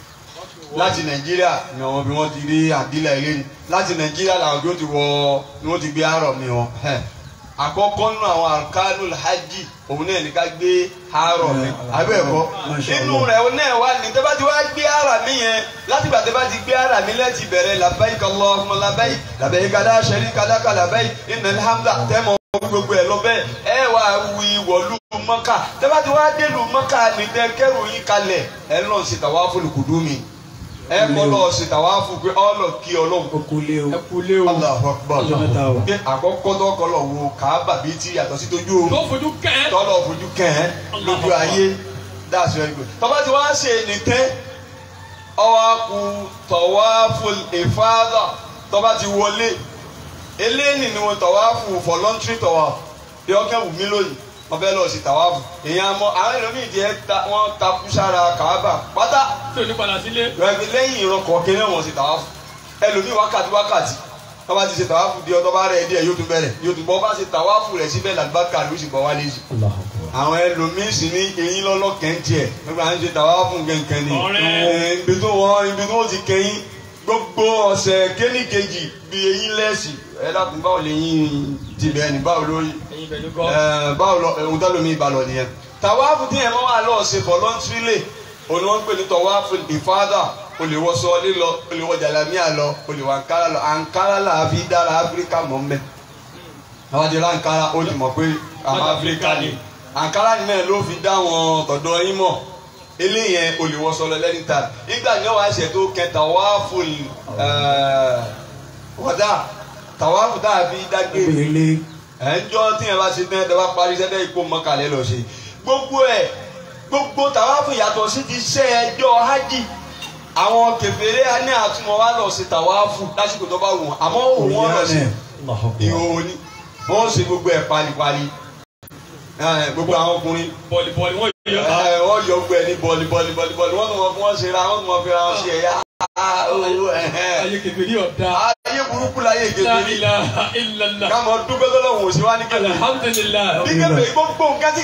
láti nàìjíríà ni àwọn bí wọ́n ti rí àdílà ilé ni láti nàìjíríà làwọn bí wọ́n ti wọ ni wọ́n ti gbé àárọ̀ mi wọn Ẹ̀. àkọ́kọ́ nínú àwọn arkanul hajj òun náà ní ká gbé àárọ̀ mi abẹ́ẹ̀kọ́ Masha nínú Allah. rẹ̀ òun náà wà ní tẹ́ bá ti wá gbé àárọ̀ mi yẹn láti gbà tẹ́ bá ti gbé àárọ̀ mi lẹ́ti bẹ̀rẹ̀ labbaik Allahumma labbaik labbaik la sharika laka labbaik innal hamda tẹ́mọ̀ gbogbo ẹ̀ lọ bẹ́ẹ̀ ẹ wà wí wọ̀lú mọ́kà tẹ́ bá ti wá délùú mọ́kà ní tẹ́ kẹ́rù yín kalẹ̀ ẹ lọ́n sí tawaful kudumi ẹ kọ́ lọ́ọ́ sí tawafu pé ọlọ́ kí ọlọ́run Okule o. ẹ kú lé o. Allahu Akbar Ọjọ́ mẹ́ta o. pé àkọ́kọ́ tó kọ́ lọ wo kàábà bíi ti yàtọ̀ sí tójú tó oorun fojú kẹ́ ẹ́. tọ́lọ̀ fojú kẹ́hẹ́ lójú ayé that's very good tọ́ba ti wá ṣe ní tẹ́ ọwọ́ kù tawaful ifada tọ́ba ti wọlé eléyìí ni wọn tawaful voluntary tawaf bí ọkẹ́ wù mí lónìí wọ́n fẹ́ lọ sí tawafu èèyàn mọ àwọn ẹlòmíì jẹ́ wọ́n takú sára kàábà pátá tí ò ní padà sílé. rẹ̀bi lẹ́yìn ìran kọ̀ọ̀kan náà wọ́n ṣe tàwáfù ẹlòmíì wákàtí wákàtí tó bá ti ṣe tàwáfù di ọtọ́ bá rẹ̀ díẹ̀ yóò tún bẹ̀rẹ̀ yóò tún bọ́ bá ṣe tàwáfù rẹ̀ síbẹ̀ làlùbákà ló sì bọ̀ wálé sí. àwọn ẹlòmíì sì ní eyín lọ́lọ́kẹ́ ń tiẹ̀ nígbà ń ṣe tàwáfù kẹ̀kẹ́ ni Ọ̀rẹ́. Ẹ̀, ibi tó wọ́n ibi tó ti kẹ́yìn gbogbo ọ̀sẹ̀ kéníkejì bí eyín lẹ́sì ẹ dákun báwo lè yín ti bẹ́ẹ̀ ni báwo ló yí ẹ̀yin bẹ̀ ló kọ́. Ẹ, báwo lọ ohun tó lómi ìbàlọ̀ nìyẹn tàwáàfù tí yẹn máa wà lọ́ọ̀ ṣe voluntary òun ni wọ́n ń pè ní tàwáàfù ìfádà o lè wọ sọ lílọ o lè wọ jàlámíà lọ o lè wọ àǹkárá lọ àǹkárá là á fi dára áfíríkà mọ́ mẹ́ àwọn àti àǹkárá o lè mọ̀ pé àwọn áfíríkà ni àǹkárá ni náà ló fi dá wọn tọ̀dọ̀ yín mọ̀ eléyẹn o lè wọ sọ lọ lẹ́ni tà nígbà ní wàá ṣe tó kẹ tàwáàfù wọ́dà tàwáàfù tá a fi dágbére Gbélé. ẹnjọ́ tí yẹn bá ṣe tẹ́ ẹ bá parí sẹ́dẹ̀ ipò mọ́kàlẹ́ lọ ṣe gbogbo ẹ̀ gbogbo tàwáfù yàtọ̀ sí ti ṣe ẹjọ́ hajj àwọn kẹfẹ́rẹ́ á ní àtúmọ̀ wá lọ sí tàwáfù lásìkò tó bá wù wọ́n àmọ́ òun wọn lọ sí ìhòòhò ni wọ́n ṣe gbogbo ẹ̀ palipali ẹ, gbogbo àwọn ọkùnrin bọ̀lì bọ̀lì wọ́n yọ. ẹ, wọ́n yọ gbogbo ẹ̀ ní bọ́ọ̀lì bọ́ọ̀lì bọ́ọ̀lì bọ́ọ̀lì wọ́n tún wọn fún wọn ṣe ra wọ́n tún wọn fi ra wọn ṣe ẹ̀yà ayé kẹfìrí ọ̀dà. ayé burúkú láyé la ìgbésí ilaha illallah. káàmọ́ dúpẹ́ tọ́lọ́hùn òsínwá ní kẹ́lẹ́ alhamdulilayi. bí kẹ́fẹ́ gbogbo nǹkan tí kẹ́fẹ́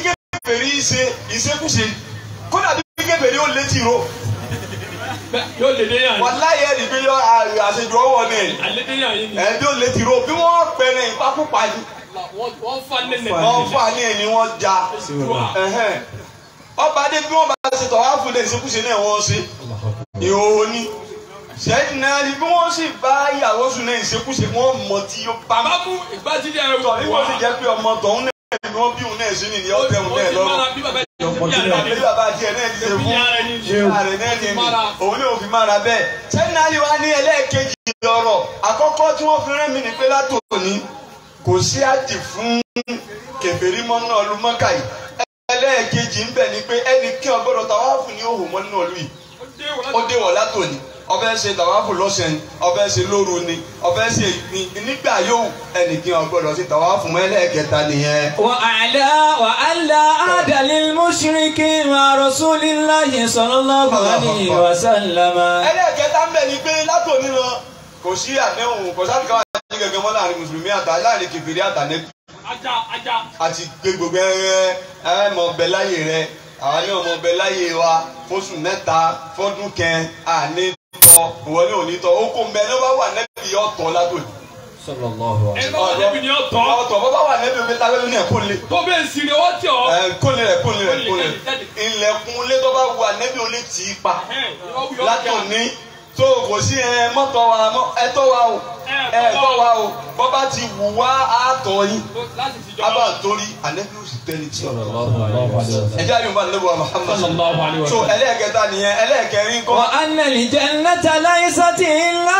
kèfèrí ṣe ìṣekúṣe kódà bí kèfèrí ó létí ro Bẹ́ẹ̀ yóò lè dé yàn. wàláyé ẹni pé yọ àṣejù ọwọ́ ni Àlẹ́ dé yàn yìí ni. ẹni bí ó létí ro bí wọ́n pẹ̀lẹ́ ìpakúpa ni Wọ́n wọ́n fa nẹ́nẹ̀. wọ́n fà ní ẹni wọ́n ja ẹ̀hẹ́n. ọba adé bí wọ́n bá ṣe tọ̀ wá fún ilé ìṣekúṣe náà wọ́n ṣe ìhòòhò ni sẹ́yìn náà ni bí wọ́n sì bá ìyàwó sùn náà ìṣekúṣe wọ́n mọ̀ tí yóò bá Bàbá mú ìgbàjídé ẹrù tọ̀ nígbà tó jẹ́ pé ọmọ tọ̀hún náà ni wọ́n bí òun náà sí nìyẹn ọ̀tẹ̀ òun náà lọ́rùn. Bí bàbá yẹn ti bí àná Àbí bàbá tiẹ̀ náà ti ṣe fún Ìyá rẹ̀ ni. ìyá rẹ̀ náà ni Mára. òun náà fi mára bẹ́ẹ̀. sẹ́yìn náà ni wàá ní ẹlẹ́ẹ̀kejì ọ̀rọ̀ àkọ́kọ́ tí wọ́n fi rẹ́ mi ní pé látòní kò sí àjì fún kèfèrí mọ́ náà lu mọ́kà yìí. ẹlẹ́ẹ̀kejì ń bẹ̀ ni pé ẹnì kí ọgbọ́dọ̀ tàwáàfù ní òhùn mọ́ nínú ìlú yìí ó dé wọ̀ látòní ọbẹ̀ ṣe tàwáàfù lọ́sẹ̀ ni ọbẹ̀ ṣe lóru ni ọbẹ̀ ṣe ní nígbà yóò ẹnì kí ọgbọ́dọ̀ ṣe tàwáàfù mọ́ ẹlẹ́ẹ̀kẹta nìyẹn. وأعلى وألا عاد للمشركين مع رسول الله صلى الله عليه وسلم ẹlẹ́ẹ̀kẹta ń bẹ̀ ni pé látòní lọ kò sí àdéhùn kò sáà káwá ní gẹ́gẹ́ mọ́ láàrin mùsùlùmí àtà láàrin kèfèrí àtànẹ́bí Ajá ajá. àti gbé gbogbo ẹrẹ ẹ mọ bẹ láyé rẹ àwọn ní ọmọ bẹ láyé wa fóṣù mẹ́ta fọ́dún kẹn àní tọ ìwọ ní òní tọ ó kó mbẹ ní wọ́n wà nẹ́bí ọ̀tọ̀ látòní. صلى الله عليه Ẹni bá wà débi ni ó tọ́. ọ̀tọ̀ bọ́ bá wà nẹ́bí òfin tàbí ní ẹ̀kọ́ lé Tó bẹ́ẹ̀ sì ni ó tì ọ́. kólé rẹ̀ kólé rẹ̀ kólé rẹ̀ ilẹ̀kùn lé tó bá wà nẹ́bí òlé tì í pa látòní tó kò sí ẹ mọ́tọ́ wa mọ́ ẹ tọ́ wa o ẹ tọ́ wa o bọ́ bá ti wù wá àtọ̀ yín Láti fi abá jọba. torí ànẹ́bí òsì tẹ́lẹ̀ tí ọ̀rọ̀ الله عليه وسلم ẹjẹ́ àyùnbá nílùú Muhammad Sallallahu alaihi wa so sallam. ẹlẹ́ẹ̀kẹta nìyẹn ẹlẹ́ẹ̀kẹrin kọ́ وأن الجنة ليست إلا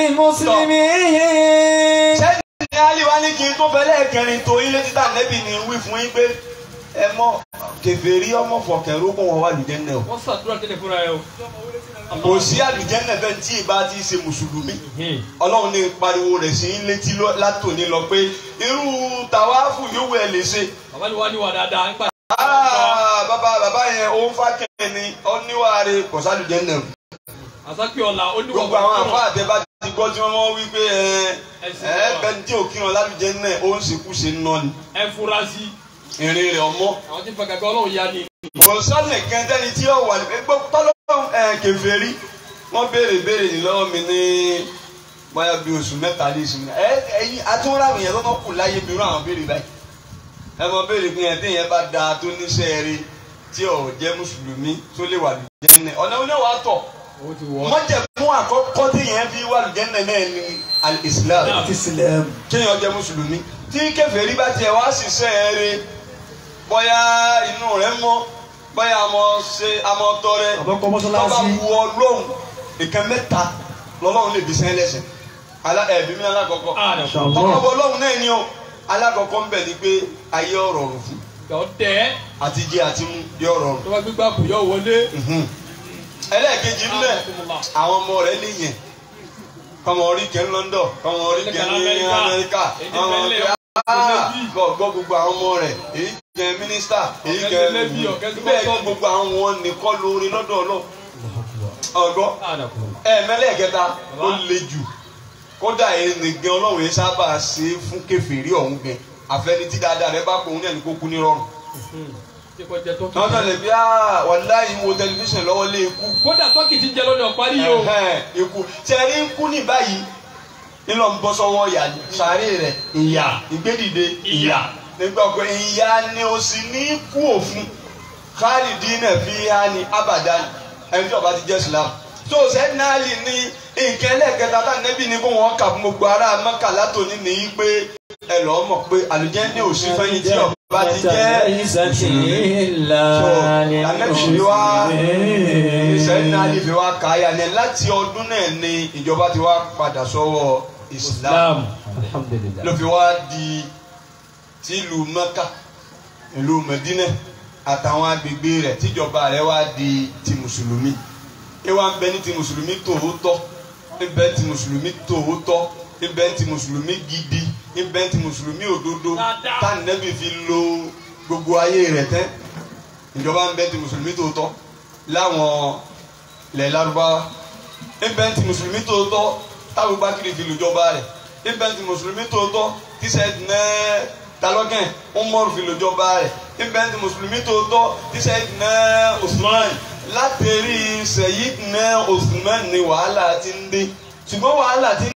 للمسلمين sẹ́ni ní aliwa ní kí n tó fẹ́ lẹ́ẹ̀kẹrin tó ilé títà nẹ́bì ní wí fún yín pé ẹ mọ kèfèrí ọmọ fọkẹrù kó wọn wà lùjẹ́nẹ̀ o Wọ́n ṣàdúrà tẹ́lẹ̀ fúnra ẹ o. kò sí àlùjẹ́nẹ̀ fẹ́ tí ìbá ti ṣe mùsùlùmí ọlọ́run ní pariwo rẹ̀ sí yín létí lọ- látòní lọ pé irú tàwáfù yóò wẹ̀ lè ṣe Bàbá ni wà ní wà dáadáa. Nípa Ah, bàbá bàbá yẹn ó ń fa kẹ́ni ó níwáre kò sálùjẹ́nẹ̀ o. àsákì ọ̀la ó ní wà gbogbo àwọn àfa àtẹ̀bá ti gbọ́ tí wọ́n mọ́ wí pé ẹ Ẹ̀sìn ẹ náà. bẹ́ẹ̀ tí òkìrán lálùjẹ́ náà ó ń ṣekú ṣe ń nọ́ ni ẹ fura sí. ìrìn rẹ̀ ọmọ. Àwọn tí ń fa gàgà ọlọ́run ya ni. kò sọ́nà kẹ́ńtẹ́ni tí ó wà ní gbogbo tọ́lọ́run ẹ̀ kèfèrí wọ́n béèrè béèrè ní lọ́wọ́ mi ní bóyá bí oṣù mẹ́ta lé sí mi ẹ ẹyin atúnráwìn yẹn lọ́nà kù láyé mi rú àwọn béèrè báyìí ẹ mọ béèrè pé yẹn téèyàn bá da tó níṣẹ́ rí tí ò jẹ́ mùsùlùmí tó lè wà lùjẹ́ náà ọ̀nà oníwà tọ̀ Owó ti wọ̀. mọ́jẹ̀ fún àkọ́kọ́ téèyàn fi wà lùjẹ́ náà náà ní al-Islam Islam. kéèyàn jẹ́ mùsùlùmí tí kèfèrí bá tiẹ̀ wá ṣiṣẹ́ rí bóyá inú rẹ̀ mọ́ bóyá àmọ́ ṣe àmọ́ tọrẹ Àbọ̀kọ́ tọ́ba mọ́sálásí. wu ọlọ́run nǹkan mẹ́ta lọ́lọ́run lè bí sẹ́yìn lẹ́sẹ̀ Alá- ẹ̀bí mi alákọ̀ọ́kọ́ Àdà. tọ́ba bọ ọlọ́run náà ni o alákọ̀ọ́kọ́ ń bẹ̀ ni pé ayé ọ̀rọ̀ ọ̀rùn fún Yọ tẹ́. àti jẹ àti mú yọ ọ̀rọ̀ ọ̀rùn Tó bá gbégbá kù yọ wọlé. ẹlẹ́ẹ̀kejì ń bẹ̀ àwọn ọmọ rẹ̀ lè yẹn kọ́mọ orí kẹ́ ń London kọ́mọ orí kẹ́ ní Amẹ́ríkà. Amẹ́ríkà Èdè kọ́mọ bẹ́lẹ̀, kẹ́ ọ̀gbọ́n lẹ́bí. gbọ́ gbọ́ gbogbo àwọn ọmọ rẹ̀ èyí kẹ́ mínísítà èyí Ọ̀kẹ́ kẹ́ ti lẹ́bí, ọ̀kẹ́ ti bẹ́ẹ̀ kọ́sọ́ọ̀mù. kọ́ gbogbo àwọn wọn nìkan lórí lọ́dọ̀ ọlọ́ ọgbọ́ Àdà kù. ẹ̀ẹ́mẹ́lẹ́kẹta ó le jù kódà ẹni gan ọlọ́run yẹn sábà ṣe é fún kèfèrí ọ̀hún gan àfẹnití dáadáa rẹ bá pòun náà ní kó kú ní rọrùn. Ṣé kò jẹ tọ́kì? wọ́n tẹ̀lé bí ah wàláhì wo tẹlifíṣàn lọ́wọ́ lé ikú. Kódà tọ́kì ti jẹ lọ́dọ̀ parí yìí o. Ẹ̀hẹ́n, ikú tẹ̀rí ń kú ní báyìí nílò ń bọ́ sọ́wọ́ ìyá sàárè rẹ̀ ìyà ìgbédìde ìyà nígbà pé ìyà ni o sì ní kú òfun khalidina fiha ni abadan ẹni tí ó bá ti jẹ́ Islam tó sẹ́ni náà lè ní nǹkan ẹlẹ́ẹ̀kẹta tá nẹ́bí ni kó wọ́n kà fún gbogbo ará Mẹ́kà látòní nìyí pé ẹ lọ́ọ́ mọ̀ pé àlùjànnà ò sí fẹ́yìn tí ó bá ti jẹ́ ليست إلا ànẹ́bí wa للمسلمين sẹ́ni náà lè fi wá káyà ní láti ọdún náà ni ìjọba ti wá padà sọ́wọ́ Islam الحمد لله ló fi wá di tìlú Mẹ́kà ìlú Mẹ́dínà àtàwọn agbègbè rẹ̀ tíjọba rẹ̀ wá di ti mùsùlùmí ìwà ń bẹ ní ti mùsùlùmí tòótọ́ ń bẹ ti mùsùlùmí tòótọ́ ń bẹ ti mùsùlùmí gidi ń bẹ ti mùsùlùmí òdodo Dáadáa. tánìlẹ́bì fi lo gbogbo ayé rẹ̀ tẹ́ ìjọba ń bẹ ti mùsùlùmí tòótọ́ láwọn ilẹ̀ Lárúbáwá ń bẹ ti mùsùlùmí tòótọ́ táwọn bákìrì fi lùjọba rẹ̀ ń bẹ ti mùsùlùmí tòótọ́ tíṣẹ́ náà talọ́gẹ̀ Umaru fi lùjọba rẹ̀ ibẹ̀ ti mùsùlùmí tó tọ́ tí Sayyidina Usman látẹ̀rí Sayyidina Usman ni wàhálà ti ń dé ṣùgbọ́n wàhálà ti